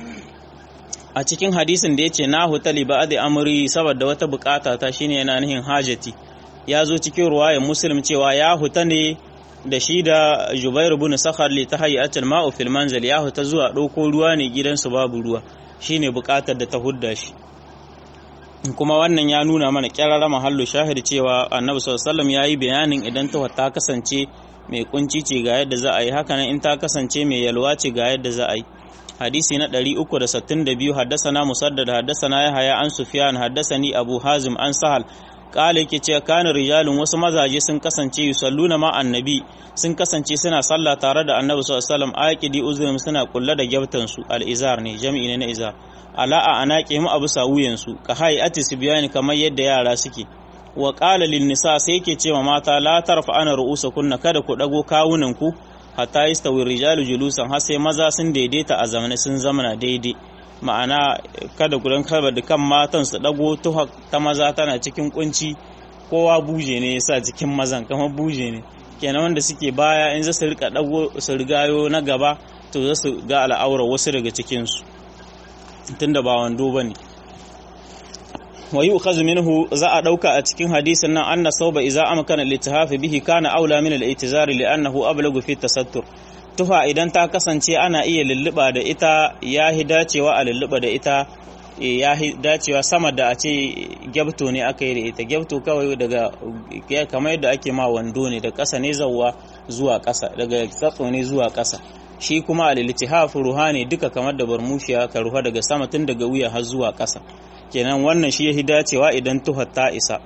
a cikin hadisin da ya ce na hutali ba da amuri saboda wata bukata ta shine yana nihin hajati ya zo cikin ruwayar muslim cewa ya huta ne da shi da jubair ibn sakhar li ta hayyatul ma'u fil manzil ya huta zuwa ɗauko ruwa ne gidansu babu ruwa shine bukatar da ta hudda shi kuma wannan ya nuna mana kyarara mahallu shahid cewa annabi sallallahu alaihi yayi bayanin idan ta ta kasance mai kunci ce ga yadda za a yi haka nan in ta kasance mai yalwa ce ga yadda za a yi hadisi na 362 haddasana musaddad haddasana yahaya an sufyan haddasani abu hazim an sahal kala yake cewa kana rijalun wasu mazaje sun kasance yusalluna ma annabi sun kasance suna sallah tare da annabi sallallahu alaihi wasallam aqidi uzrum suna kulla da gyaftan su al-izar ne jami'i ne na izar ala a anaqi mu abu sawuyan su ka hayati sibyani kamar yadda yara suke wa qala lin nisa sai yake cewa mata la tarfa ana ru'usakunna kada ku dago kawunan ku hatta yastawi rijalu julusan har sai maza sun daidaita a zamane sun zamana daidai ma'ana kada ku kaba da kan matan su dago tuha ta maza tana cikin kunci kowa buje ne yasa cikin mazan kamar buje ne kenan wanda suke baya in za su rika dago su rigayo na gaba to za su ga al'aura wasu daga cikin su tunda ba wando bane wa yu'khadhu minhu za a dauka a cikin hadisin nan anna sauba idza amkana al bihi kana aula min al-i'tizari li'annahu ablagu fi tasattur tufa idan ta kasance ana iya lulluɓa da ita ya hi dacewa a lulluɓa da ita ya hi dacewa sama da a ce gyabto ne aka yi da ita gyabto kawai daga kamar yadda ake ma wando ne da ƙasa ne zauwa zuwa ƙasa daga tsatso ne zuwa ƙasa shi kuma al-iltihaf ruha ne duka kamar da barmushiya ka ruha daga sama tun daga wuya har zuwa ƙasa kenan wannan shi ya hi dacewa idan tuhar ta isa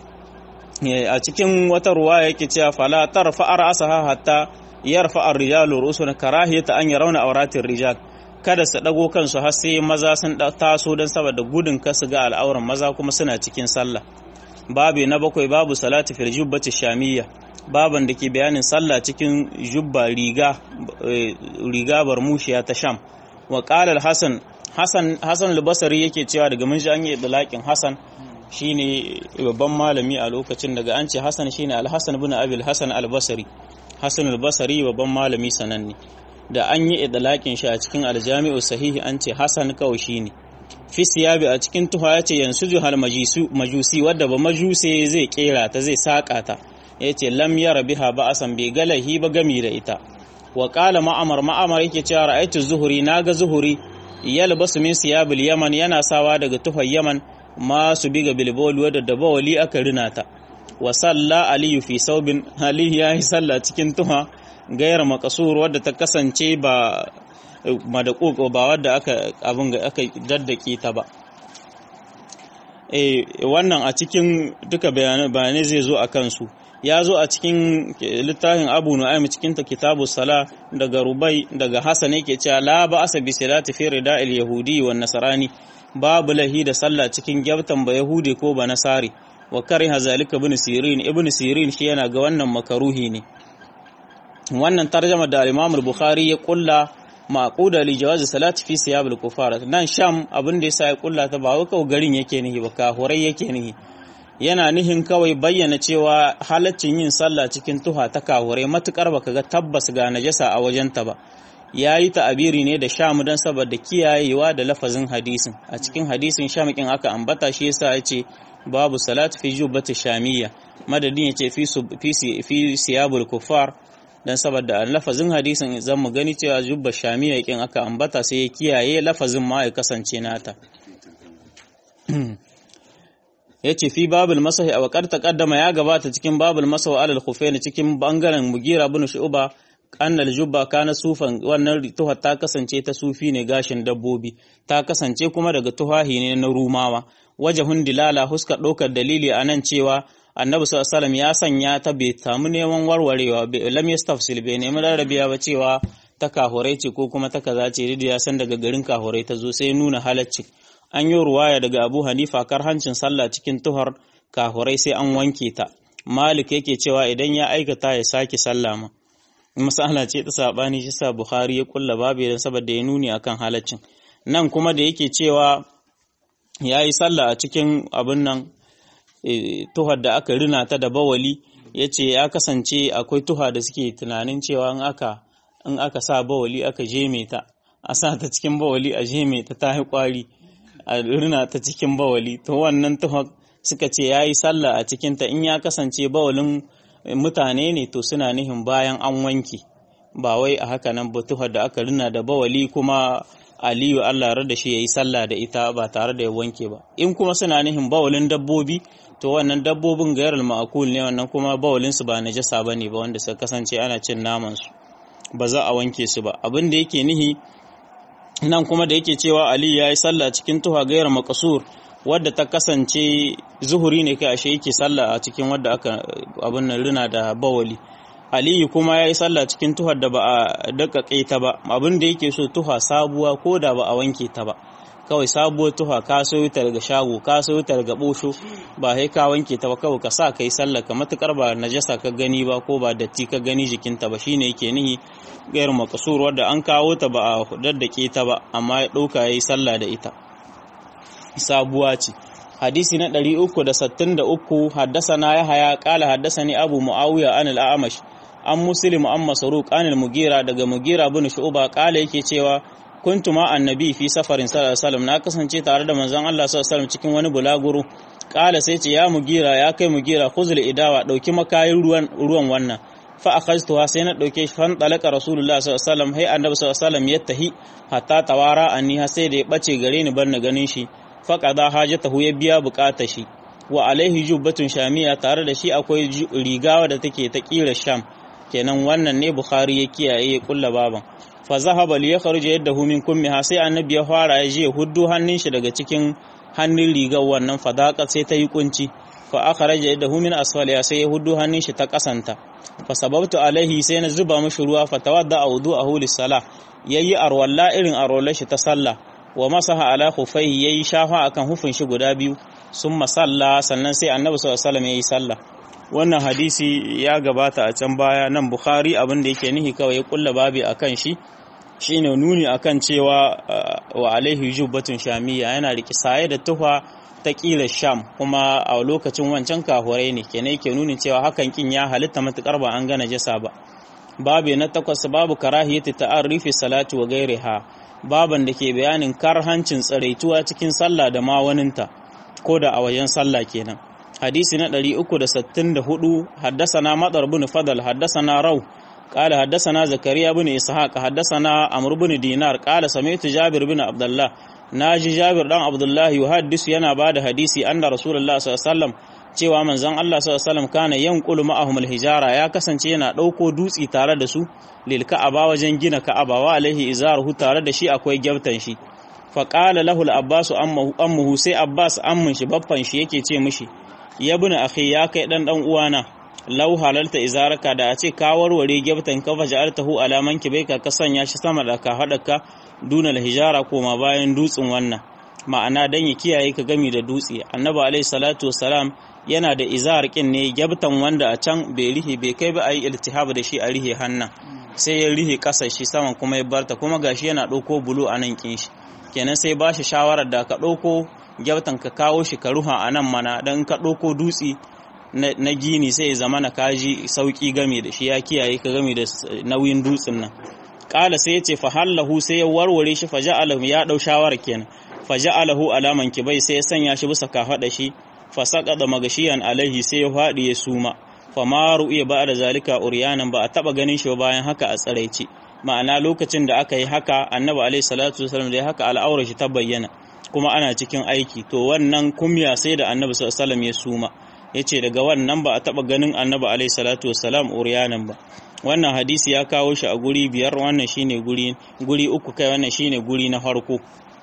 a cikin wata ruwa yake cewa fala tarfa ra'saha hatta yarfa ar-rijalu rusuna karahiyata an yarawna awratir rijal kada su dago kansu har sai maza sun taso dan saboda gudun kasu ga al'auran maza kuma suna cikin sallah babu na bakwai babu salati fil jubbati shamiyya baban da ke bayanin sallah cikin jubba riga riga barmushiya ta sham wa qala al-hasan hasan hasan al-basri yake cewa daga mun ji an yi idlaqin hasan shine babban malami a lokacin daga an ce hasan shine al-hasan ibn abi al-hasan al-basri Hassan al-Basri babban malami sananne da an yi idlaqin shi a cikin aljami'u sahihi an ce Hassan kawai shine fi siyabi a cikin tuha yace yansuju hal majisu majusi wadda ba majuse zai kera ta zai saka ta yace lam yara biha ba'asan bi galahi ba gami da ita wa qala ma'amar ma'amar yake cewa ra'aytu zuhuri naga zuhuri yalbasu min siyabil yaman yana sawa daga tuhar yaman ma su biga bilbol wadda da bawali aka rina ta wa salla aliyu fi saubin aliyu ya yi salla cikin tuha gayar makasur wadda ta kasance ba madakoko ba wadda aka abin aka daddake ta ba eh wannan a cikin duka bayanai zai zo a kansu ya zo a cikin littafin abu nu'aym cikin ta kitabu sala daga rubai daga hasan yake cewa la ba asa bi salati fi rida'il yahudi wan nasrani babu lahi da sallah cikin gyabtan ba yahudi ko ba nasari wa kariha zalika ibn sirin ibn sirin shi yana ga wannan makaruhi ne wannan tarjama da al-imam al-bukhari ya kulla maquda li jawaz salati fi siyab al-kufar nan sham abin da yasa ya kulla ta ba kawai garin yake nihi ba kahurai yake nihi yana nihin kawai bayyana cewa halaccin yin sallah cikin tuha ta kahurai matukar baka ga tabbas ga najasa a wajenta ba ya yi ta'abiri ne da sham don saboda kiyayewa da lafazin hadisin a cikin hadisin shamikin aka ambata shi yasa ya ce babu salat fi jubbati shamiyya madadin ya ce fi siyabul kufar don saboda lafazin hadisin zan mu gani cewa jubba shamiyya yakin aka ambata sai ya kiyaye lafazin ma ya kasance nata ya ce fi babul masahi a wakar taqaddama ya gabata cikin babul masahi alal khufaini cikin bangaren mugira bin shu'ba annal jubba kana sufan wannan tuhar ta kasance ta sufi ne gashin dabbobi ta kasance kuma daga tuhahi ne na rumawa wajahun dilala huska ɗaukar dalili a nan cewa annabi sallallahu ya sanya ta bai samu neman warwarewa lam yastafsil bai nemi rarrabiya ba cewa ta kahurai ce ko kuma ta kaza ce ya san daga garin kahurai ta zo sai nuna halacci an yi ruwaya daga abu hanifa kar hancin sallah cikin tuhar kahurai sai an wanke ta malik yake cewa idan ya aikata ya sake sallah ma masala ce ta sabani shi sa Bukhari ya kulla babu dan saboda ya nuni akan halaccin nan kuma da yake cewa yayi sallah a cikin abin nan tuhar da aka rina ta da bawali yace ya kasance akwai tuha da suke tunanin cewa in aka in aka sa bawali aka jeme ta a sa ta cikin bawali a jeme ta ta yi kwari a rina ta cikin bawali to wannan tuhar suka ce yayi sallah a cikin ta in ya kasance bawalin mutane ne to suna nihin bayan an wanke ba wai a haka nan batuha da aka rina da bawali kuma aliyu Allah rada shi yayi sallah da ita ba tare da ya wanke ba in kuma suna nihin bawulin dabbobi to wannan dabbobin gairar ma'akul ne wannan kuma bawulin su ba najasa bane ba wanda suka kasance ana cin naman su ba za a wanke su ba abin da yake nihi nan kuma da yake cewa Ali ya yi sallah cikin tuha gairar makasur wadda ta kasance zuhuri ne kai ashe yake sallah a cikin wadda aka abin nan rina da bawali aliyu kuma ya yi sallah cikin tuhar da ba a daƙaƙe ta ba abin da yake so tuha sabuwa ko da ba a wanke ta ba kawai sabuwar tuha ka sayo ta daga shago ka sayo ta daga bosho ba sai ka wanke ta ba kawai ka sa kai sallah ka matukar ba najasa ka gani ba ko ba datti ka gani jikinta ba shine yake nihi gairu makasur wadda an kawo ta ba a daddake ta ba amma ya ɗauka ya yi sallah da ita sabuwa ce hadisi na 363 haddasana yahaya qala haddasani abu muawiya an al-a'mash an muslim an masruq an al-mugira daga mugira bin shu'ba qala yake cewa kuntu ma annabi fi safarin sallallahu alaihi wasallam na kasance tare da manzon Allah sallallahu alaihi wasallam cikin wani bulaguro qala sai ce ya mugira ya kai mugira khuzul idawa dauki makayin ruwan ruwan wannan fa akhaztuha sai na dauke shi fan talaka rasulullah sallallahu alaihi wasallam hay annabi sallallahu alaihi wasallam yattahi hatta tawara anni sai da ya bace gare ni bar na ganin shi faƙada hajatahu ya biya buƙatar shi wa alaihi jubbatun shamiya tare da shi akwai rigawa da take ta ƙira sham kenan wannan ne bukhari ya kiyaye ya kulla baban fa zahaba li yakhruj yadahu min kummiha sai annabi ya fara ya je huddu hannun shi daga cikin hannun rigar wannan fadaka sai ta yi kunci fa akhraja yadahu min asfaliha sai ya huddu hannun shi ta kasanta fa sababtu alaihi sai na zuba mishi ruwa fa tawadda wudu'ahu lis-salah yayi arwalla irin arwallar shi ta sallah wa masaha ala khufaihi yayi shafa akan hufin shi guda biyu sun masalla sannan sai annabi sallallahu alaihi wasallam yayi sallah wannan hadisi ya gabata a can baya nan bukhari abin da yake nihi kawai ya kulla babi akan shi shine nuni akan cewa wa alaihi jubbatun shamiyya yana riki saye da tufa ta kila sham kuma a lokacin wancan kahurai ne kenan yake nuni cewa hakan kin ya halitta matukar ba an gana jasa ba babu na takwas babu karahiyati ta'arrifi salatu wa gairiha baban da ke bayanin karhancin tsaraituwa cikin sallah da mawaninta ko da a wajen sallah kenan hadisi na 364 haddasana madar bin fadal haddasana rau قال حدثنا زكريا بن إسحاق حدثنا عمرو بن دينار قال سمعت جابر بن عبد الله ناجي جابر بن عبد الله يحدث yana bada hadisi anna rasulullah sallallahu alaihi wasallam cewa manzon Allah sallallahu alaihi wasallam kana yanqulu ma'ahum alhijara ya kasance yana dauko dutsi tare da su lil ka'aba wajen gina ka'aba wa alaihi izaruhu tare da shi akwai gyabtan shi fa qala lahu al-abbas ammuhu sai abbas ammun shi baffan shi yake ce mishi ya bin akhi ya kai dan dan uwana lau halalta izaraka da a ce ka warware gyabtan ka faja'altahu alaman kibaika ka sanya shi sama da ka hadaka dunal hijara koma bayan dutsen wannan ma'ana dan ya kiyaye ka gami da dutse annabi alaihi salatu wassalam yana da izar kin ne gyabtan wanda a can bai rihe bai kai ba ayi iltihab da shi a rihe hannan sai ya rihe kasa shi saman kuma ya barta kuma gashi yana ɗauko bulu a nan kin shi kenan sai ba shi shawarar da ka ɗauko gyabtan ka kawo shi ka ruha a nan mana dan ka ɗauko dutse na gini sai ya zama na kaji sauki game da shi ya kiyaye ka game da nauyin dutsen nan kala sai ya ce fa hallahu sai ya warware shi faja'alahu ya dau shawara kenan faja'alahu alaman kibai sai ya sanya shi bisa kafada shi fa saqada magashiyan alaihi sai ya fadi ya suma fa ma ru'iya ba da zalika uryanan ba a taba ganin shi bayan haka a tsaraici ma'ana lokacin da aka yi haka annabi alaihi salatu wasallam da haka al'aura shi ta bayyana kuma ana cikin aiki to wannan kumya sai da annabi sallallahu alaihi wasallam ya suma ya ce daga wannan ba a taɓa ganin annabi alaihi salatu wassalam uriyanan ba wannan hadisi ya kawo shi a guri biyar wannan shine guri guri uku kai wannan shine guri na farko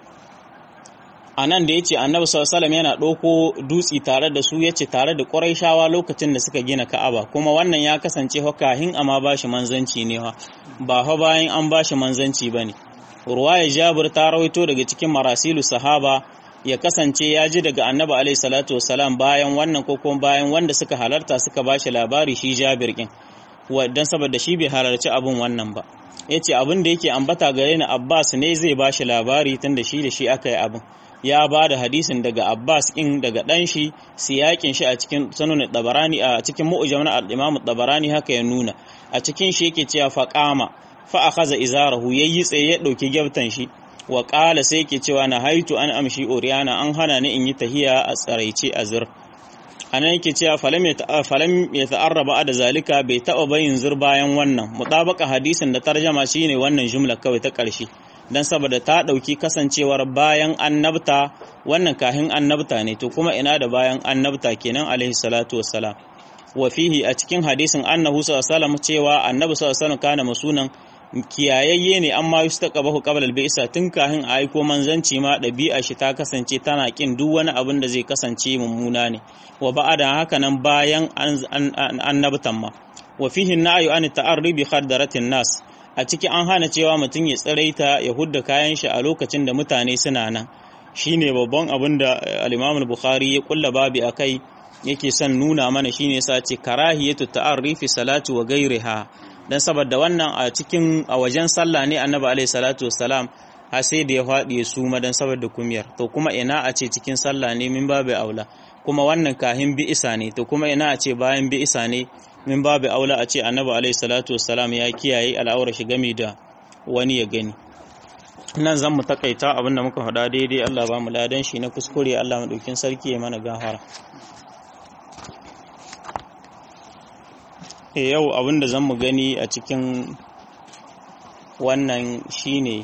a nan da ya ce annabi sallallahu yana ɗauko dutsi tare da su ya ce tare da ƙurayshawa lokacin da suka gina ka'aba kuma wannan ya kasance kahin amma ba shi manzanci ne ha ba fa bayan an ba shi manzanci ba ne ruwaya jabir ta rawaito daga cikin marasilu sahaba ya kasance ya ji daga annabi alaihi salatu wasalam bayan wannan ko kuma bayan wanda suka halarta suka ba shi labari shi jabir kin dan saboda shi bai halarci abin wannan ba ya ce abin da yake ambata gare ni abbas ne zai ba shi labari tun da shi da shi aka yi abin ya ba da hadisin daga abbas kin daga dan shi siyakin shi a cikin sunan tabarani a cikin mu'jam na al-imam tabarani haka ya nuna a cikin shi yake cewa faqama fa akhadha izarahu yayi tsaye ya dauki gyaftan shi wa ƙala sai ke cewa na haitu an amshi oriyana an hana ni in yi tahiya a tsaraice a zir a nan yake cewa falam ya ta'arraba da zalika bai taɓa bayin zir bayan wannan mutabaka hadisin da tarjama shine wannan jumla kawai ta ƙarshe dan saboda ta ɗauki kasancewar bayan annabta wannan kahin annabta ne to kuma ina da bayan annabta kenan alaihi salatu wassalam wa fihi a cikin hadisin annahu sallallahu alaihi wasallam cewa annabi sallallahu alaihi wasallam kana masunan kiyayayye ne amma yustaqabahu qabla al-bi'sa tun kahin a aiko manzanci ma ɗabi'a shi ta kasance tana kin duk wani abin da zai kasance mummuna ne wa ba'ada haka nan bayan annabtan ma wa fihi na'yu an ta'arri bi khadaratin nas a ciki an hana cewa mutum ya tsiraita ya hudda kayan shi a lokacin da mutane suna nan shine babban abin da al-Imam al-Bukhari ya kulla babi akai yake son nuna mana shine yasa ce karahiyatu ta'arri fi salati wa ghairiha dan saboda wannan a cikin a wajen sallah ne annabi alaihi salatu wassalam har sai da ya faɗi ya suma dan saboda kumiyar to kuma ina a ce cikin sallah ne min babu aula kuma wannan kahin bi isa ne to kuma ina a ce bayan bi isa ne min babu aula a ce annabi alaihi salatu wassalam ya kiyaye al'aura shi gami da wani ya gani nan zan mu takaita abinda muka faɗa daidai Allah ba mu ladan shi na kuskure Allah madaukin sarki ya mana gafara yau abinda zan mu gani a cikin wannan shine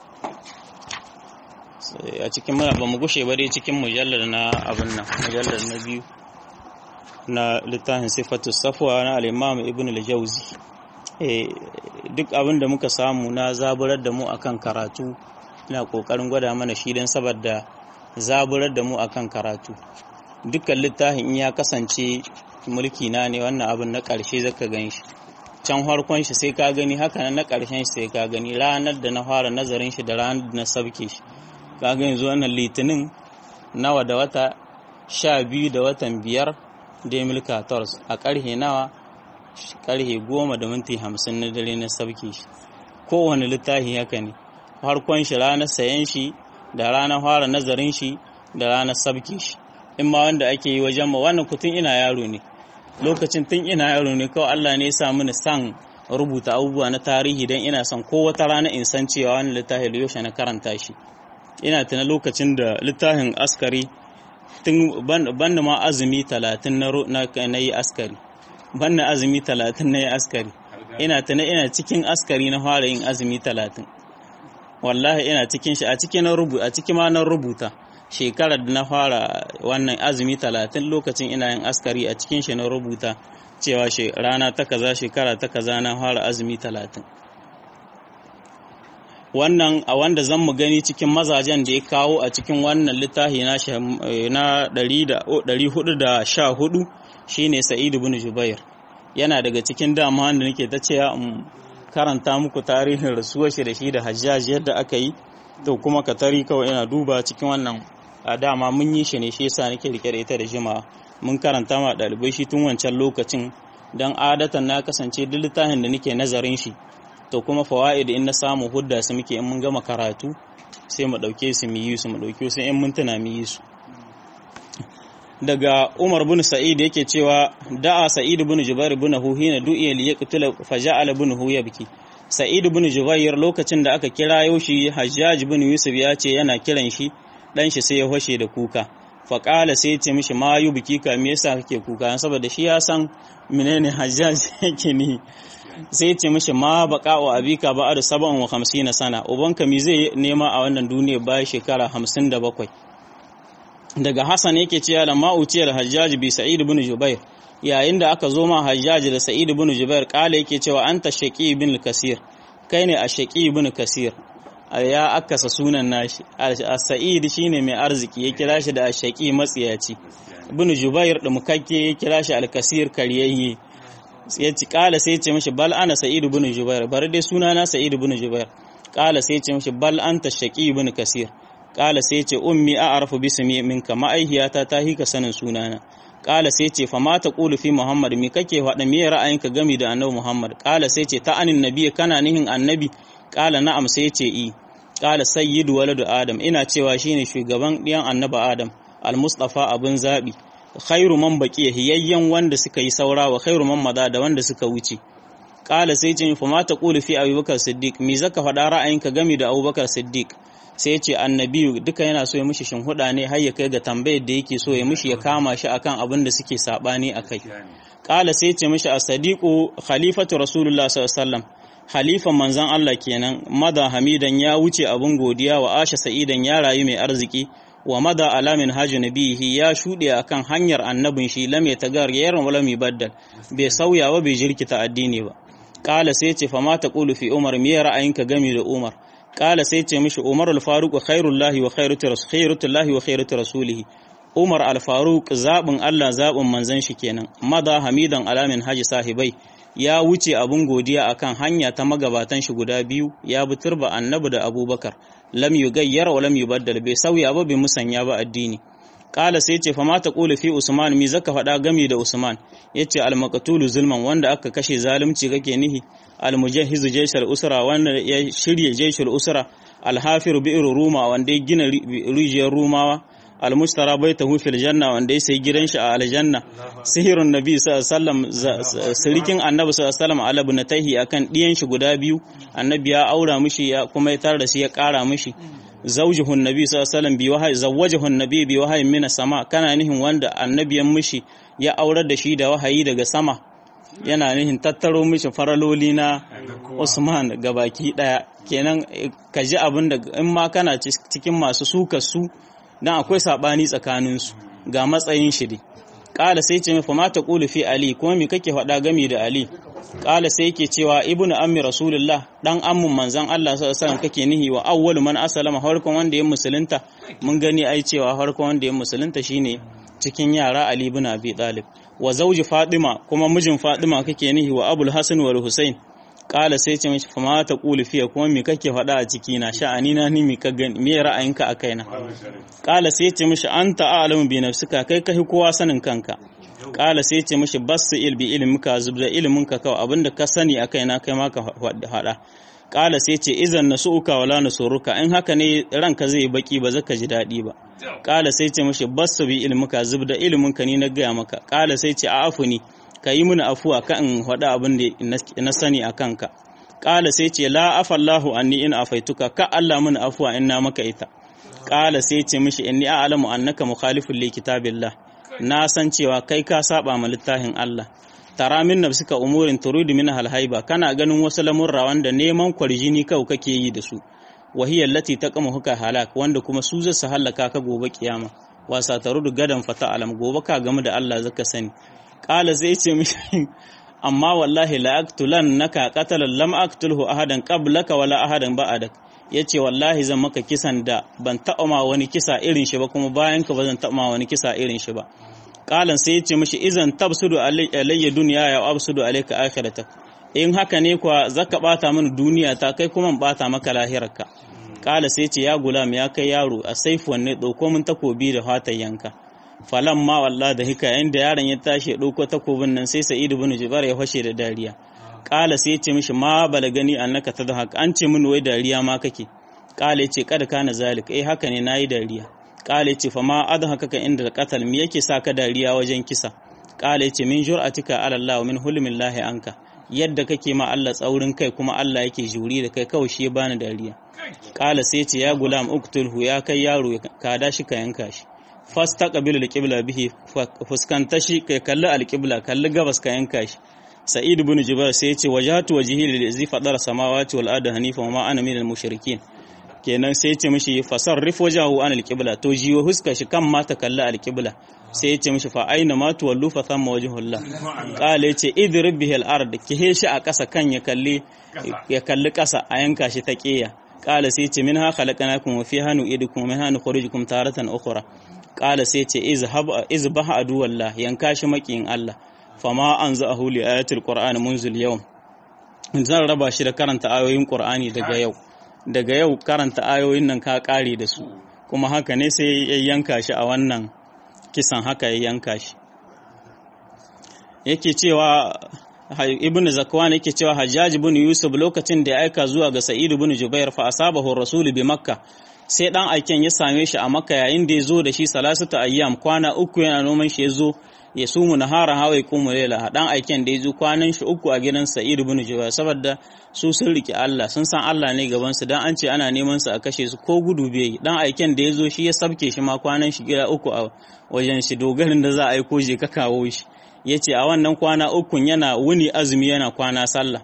a cikin muna ba mu gushe ba dai cikin mujallar na abin nan mujallar na biyu na littafin sifatu safwa na al-imam ibn al-jawzi duk abin da muka samu na zaburar da mu akan karatu ina kokarin gwada mana shi don saboda zaburar da mu akan karatu dukkan littafin in ya kasance mulki na ne wannan abin na ƙarshe zaka gan shi can harkon shi sai ka gani haka na ƙarshen shi sai ka gani ranar da na fara nazarin shi da ranar da na sabke shi ka ga yanzu wannan litinin nawa da wata sha biyu da watan biyar demil 14 a ƙarhe nawa ƙarhe goma da minti hamsin na dare na sabke shi kowane littafi haka ne harkon shi ranar sayan shi da ranar fara nazarin shi da ranar sabke shi in ma wanda ake yi wajen ma wannan kutun ina yaro ne lokacin tun ina yaro ne kawai Allah ne ya sa mini san rubuta abubuwa na tarihi don ina son ko wata rana in san cewa wani littafin yaushe na karanta shi ina tuna lokacin da littafin askari tun banda ma azumi talatin na yi askari banda azumi talatin na yi askari ina tuna ina cikin askari na fara yin azumi talatin wallahi ina cikin shi a cikin a cikin ma na rubuta shekarar da na fara wannan azumi talatin lokacin ina yin askari a cikin shi na rubuta cewa rana ta kaza shekara ta kaza na fara azumi talatin wannan a wanda zan mu gani cikin mazajen da ya kawo a cikin wannan littafi na 414 shine sa'id ibn jubair yana daga cikin dama da nake ta cewa in karanta muku tarihin rasuwar shi da shi da hajjaj yadda aka yi to kuma ka tari kawai ina duba cikin wannan a dama mun yi shi ne shi yasa nake rike da ita da jima'a mun karanta ma ɗalibai shi tun wancan lokacin don adatan na kasance duk littafin da nake nazarin shi to kuma fawaid in na samu hudda su muke in mun gama karatu sai mu dauke su mu yi su mu dauke su in mintuna mu yi su daga Umar bin Sa'id yake cewa da'a Sa'id bin Jubair bin Huhina du'iya li yaqtula faja'ala bin Hu yabki Sa'id bin Jubair lokacin da aka kira shi Hajjaj bin Yusuf ya ce yana kiran shi dan shi sai ya hoshe da kuka faƙala sai ya ce mishi ma yi biki ka me yasa kake kuka saboda shi ya san menene Hajjaj yake ni sai ce mishi ma baka wa abika ba da saban wa hamsin sana ubanka mi zai nema a wannan duniya bayan shekara hamsin da bakwai daga hassan yake cewa da ma'uciyar hajjaj bi sa'id ibn jubair yayin da aka zo ma hajjaj da sa'id ibn jubair kala yake cewa anta shaqi ibn kasir kai ne a shaqi ibn kasir ya akasa sunan nashi as-sa'id shine mai arziki ya kira shi da ashaqi matsiyaci ibn jubair da mukakke ya kira shi al-kasir kariyayye ya ci kala sai ce mishi bal ana sa'id ibn jubair bar dai suna na sa'id ibn jubair kala sai ce mishi bal anta shaqi ibn kasir kala sai ce ummi a'rafu bismi minka ma'aihiyata ta hika sanin sunana kala sai ce fa ma taqulu fi muhammad mi kake faɗa me ra'ayinka gami da annabi muhammad kala sai ce ta anin nabi kana nihin annabi kala na'am sai ce i kala sayyidu waladu adam ina cewa shine shugaban ɗiyan annabi adam al-mustafa abun zabi khairu man baqiya hiyayyan wanda suka yi saura wa khairu man mada da wanda suka wuce kala sai ce fa ma taqulu fi abubakar siddiq me zaka faɗa ra'ayinka gami da abubakar siddiq sai ya ce annabiyu duka yana so ya mishi shinhuda ne har ya kai ga tambayar da yake so ya mishi ya kama shi akan abin da suke sabani akai kala sai ya ce mishi as-sadiqu khalifatu rasulullah sallallahu alaihi wasallam halifan manzan Allah kenan mada hamidan ya wuce abun godiya wa asha sa'idan ya rayu mai arziki wa mada alamin hajji nabihi ya shuɗe akan hanyar annabin shi lam yatagar yaran wala mi baddal bai sauya ba bai jirkita addini ba qala sai ce fa ma taqulu fi umar me ra'ayinka game da umar qala sai ce mishi umar al-faruq khairullahi wa khairutullahi wa khairutu rasulihi umar al-faruq zabin Allah zabin manzon shi kenan mada hamidan alamin haji sahibai ya wuce abun godiya akan hanya ta magabatan shi guda biyu ya bi turba annabi da abubakar lam yugayyar wa lam yubaddal bai sauya ba bai musanya ba addini kala sai ce fama ta kula fi usman mi zaka faɗa gami da usman yace al maqtulu zulman wanda aka kashe zalunci kake nihi al mujahhizu jayshal usra wanda ya shirye jayshal usra al hafiru bi'r ruma wanda ya gina rijiyar rumawa almustara baitahu fil janna wanda ya sai gidan shi a aljanna sihirun nabi sallallahu alaihi sirikin annabi sallallahu alaihi wasallam ala bunataihi akan diyan shi guda biyu annabi ya aura mishi ya kuma ya tar da shi ya kara mishi zawjuhun nabi sallallahu alaihi wasallam bi wahayi zawwajuhun nabi bi wahayi min sama kana nihin wanda annabiyan mishi ya aurar da shi da wahayi daga sama yana nihin tattaro mishi faraloli na Usman gabaki daya kenan ka ji abin da in ma kana cikin masu sukar su dan akwai sabani tsakaninsu ga matsayin shi dai kala sai ce fa mata qulu fi ali kuma me kake faɗa gami da ali kala sai yake cewa ibnu ammi rasulullah dan ammun manzon Allah sallallahu alaihi wasallam kake nihi wa awwalu man aslama farkon wanda ya musulunta mun gani ai cewa farkon wanda ya musulunta shine cikin yara ali ibn abi talib wa zauji fatima kuma mijin fatima kake nihi wa abul hasan wal husain kala sai ce mishi fama ta kuli fiye kuma me kake faɗa a ciki na sha'ani na ni me ka gani me ra'ayinka a kaina kala sai ce mishi anta a'lamu bi nafsika kai kai kowa sanin kanka kala sai ce mishi basu il bi ilmika zubda ilminka kawai abinda ka sani a kaina kai ma ka faɗa kala sai ce izan nasuka wala nasuruka in haka ne ranka zai baki ba zaka ji daɗi ba kala sai ce mishi basu bi ilmika zubda ilminka ni na gaya maka kala sai ce a afuni ka yi mini afuwa ka in faɗa abin da na sani a kanka ƙala sai ce la afallahu anni in afaituka ka Allah mini afuwa in na maka ita ƙala sai ce mishi inni a'lamu annaka mukhalifun li kitabillah na san cewa kai ka saba ma littafin Allah tara min nafsika umurin turidu min halhaiba kana ganin wasu lamurra wanda neman kwarjini kau kake yi da su wahiyar lati ta kama huka halak wanda kuma su zasu halaka ka gobe kiyama wasa tarudu gadan fata alam gobe ka gamu da Allah zaka sani kala zai ce mishi amma wallahi la aqtulan naka qatalan lam aqtulhu ahadan qablaka wala ahadan ba'dak yace wallahi zan maka kisan da ban taɓa ma wani kisa irin shi ba kuma bayan ka ba zan taɓa ma wani kisa irin shi ba kalan sai yace mishi izan tabsudu alayya dunya ya absudu alayka akhiratak in haka ne kuwa zaka bata mini duniya ta kai kuma bata maka lahirarka kala sai ce ya gulam ya kai yaro a saifuwan ne dauko min takobi da fatan yanka falan ma wallah da hika inda yaron ya tashi ya ɗauko takobin nan sai sa'id ibn jubair ya fashe da dariya kala sai ya ce mishi ma balagani annaka tadhak an ce min wai dariya ma kake kala ya ce kada kana zalik eh haka ne nayi dariya kala ya ce fa ma adhaka ka inda qatal me yake sa ka dariya wajen kisa kala ya ce min jur'atika ala Allah min hulmillahi anka yadda kake ma Allah tsaurin kai kuma Allah yake juri da kai kawai shi ya bani dariya kala sai ya ce ya gulam uktulhu ya kai yaro ka da shi ka yanka shi fasta qabilu alqibla bihi fuskanta shi kai kalli alqibla kalli gabas ka yanka shi sa'id ibn jubair sai yace wajhatu wajhi lillazi fadara samawati wal ardi hanifa wa ma ana minal mushrikin kenan sai yace mishi fasarrif wajahu an alqibla to jiwo huska shi kan ma ta kalli alqibla sai yace mishi fa aina ma tuwallu fa thamma wajhullah qala yace idrib bihi al-ard kihe shi a kasa kan ya kalli ya kalli kasa a yanka shi ta kiya qala sai yace minha khalaqnakum wa fiha nu'idukum wa minha nukhrijukum taratan ukhra kala sai ce izbah aduwallah yanka shi makiyin Allah fama an za a huli ayatul qur'ani munzul yau zan raba shi da karanta ayoyin qur'ani daga yau daga yau karanta ayoyin nan ka kare da su kuma haka ne sai ya yanka shi a wannan kisan haka ya yanka shi yake cewa ibnu zakwan yake cewa hajjaj ibn yusuf lokacin da ya aika zuwa ga sa'id ibn jubair fa asabahu rasul bi makka sai dan aiken ya same shi a makka yayin da ya zo da shi salasatu ayyam kwana uku yana noman shi ya zo ya sumu nahara hawa kuma lela dan aiken da ya zo kwanan shi uku a gidan sa'id ibn jubair saboda su sun rike Allah sun san Allah ne gaban su dan an ce ana neman su a kashe su ko gudu bai dan aiken da ya zo shi ya sabke shi ma kwanan shi gida uku a wajen shi dogarin da za a aiko je ka kawo shi yace a wannan kwana ukun yana wuni azumi yana kwana sallah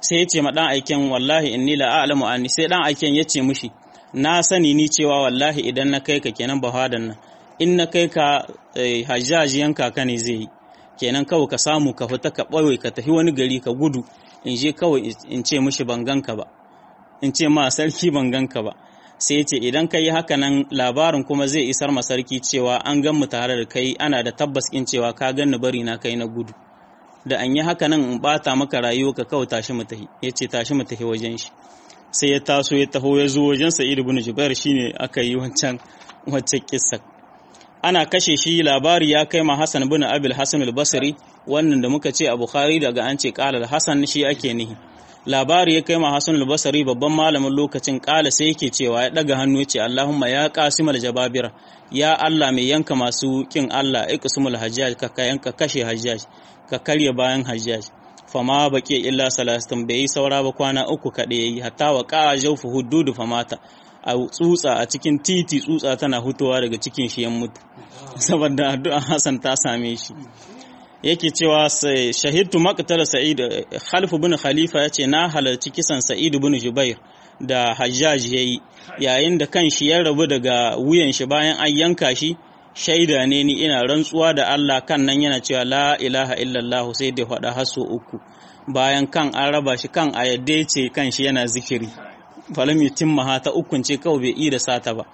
sai ya ce ma dan aiken wallahi inni la a'lamu anni sai dan aiken ya ce mishi na sani ni cewa wallahi idan na kai ka kenan bahadan nan in na kai ka hajjaji yanka ka ne zai yi kenan kawai ka samu ka fita ka ɓoye ka tafi wani gari ka gudu in je kawai in ce mishi ban ganka ba in ce ma sarki ban ganka ba sai ya ce idan ka yi haka nan labarin kuma zai isar ma sarki cewa an gan mu tare da kai ana da tabbas in cewa ka ganni bari na kai na gudu da an yi haka nan in bata maka rayuwa ka kawai tashi mu tahi ya ce tashi mu tahi wajen shi sai ya taso ya taho ya zo wajen sa'id ibn jubair shine aka yi wancan wacce kissa ana kashe shi labari ya kai ma Hassan bin Abil Hassan al-Basri wannan da muka ce a Bukhari daga an ce qala al-Hasan shi ake nihi labari ya kai ma Hassan al-Basri babban malamin lokacin qala sai yake cewa ya daga hannu ya ce Allahumma ya qasimul jababira ya Allah mai yanka masu kin Allah iqsimul hajjaj ka yanka kashe hajjaj ka karya bayan hajjaj fama baki illa salastin bai yi saura ba kwana uku kaɗai yayi hatta wa qa'a jawfu hududu famata a tsutsa a cikin titi tsutsa tana hutowa daga cikin shi yan mutu saboda addu'a Hassan ta same shi yake cewa shahidtu maqtal sa'id khalif bin khalifa yace na halarci kisan sa'id bin jubair da hajjaj yayi yayin da kan shi ya rabu daga wuyan shi bayan an yanka shi shaida ne ni ina rantsuwa da Allah kan nan yana cewa la ilaha illallah sai da faɗa haso uku bayan kan an raba shi kan a yadda ce kan shi yana zikiri falam yutimma ta ukun ce kawai bai ida sata ba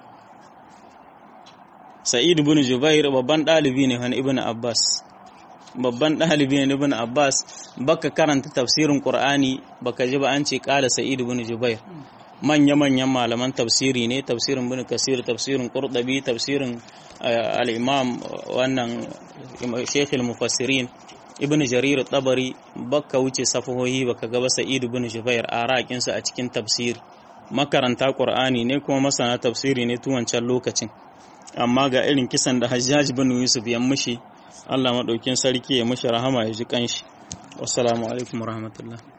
Sa'id ibn Jubair babban ɗalibi ne wani Ibn Abbas babban ɗalibi ne Ibn Abbas baka karanta tafsirin Qur'ani baka ji ba an ce ƙala Sa'id ibn Jubair manya-manyan malaman tafsiri ne tafsirin Ibn Kasir tafsirin Qurtubi tafsirin al-Imam wannan Sheikh al-Mufassirin Ibn Jarir tabari baka wuce safahohi baka gaba Sa'id ibn Jubair a raƙinsa a cikin tafsiri makaranta Qur'ani ne kuma masana tafsiri ne tun wancan lokacin amma ga irin kisan da Hajjaj bin Yusuf ya mushi Allah maɗaukin sarki ya mushi rahama ya ji kanshi wassalamu alaikum warahmatullahi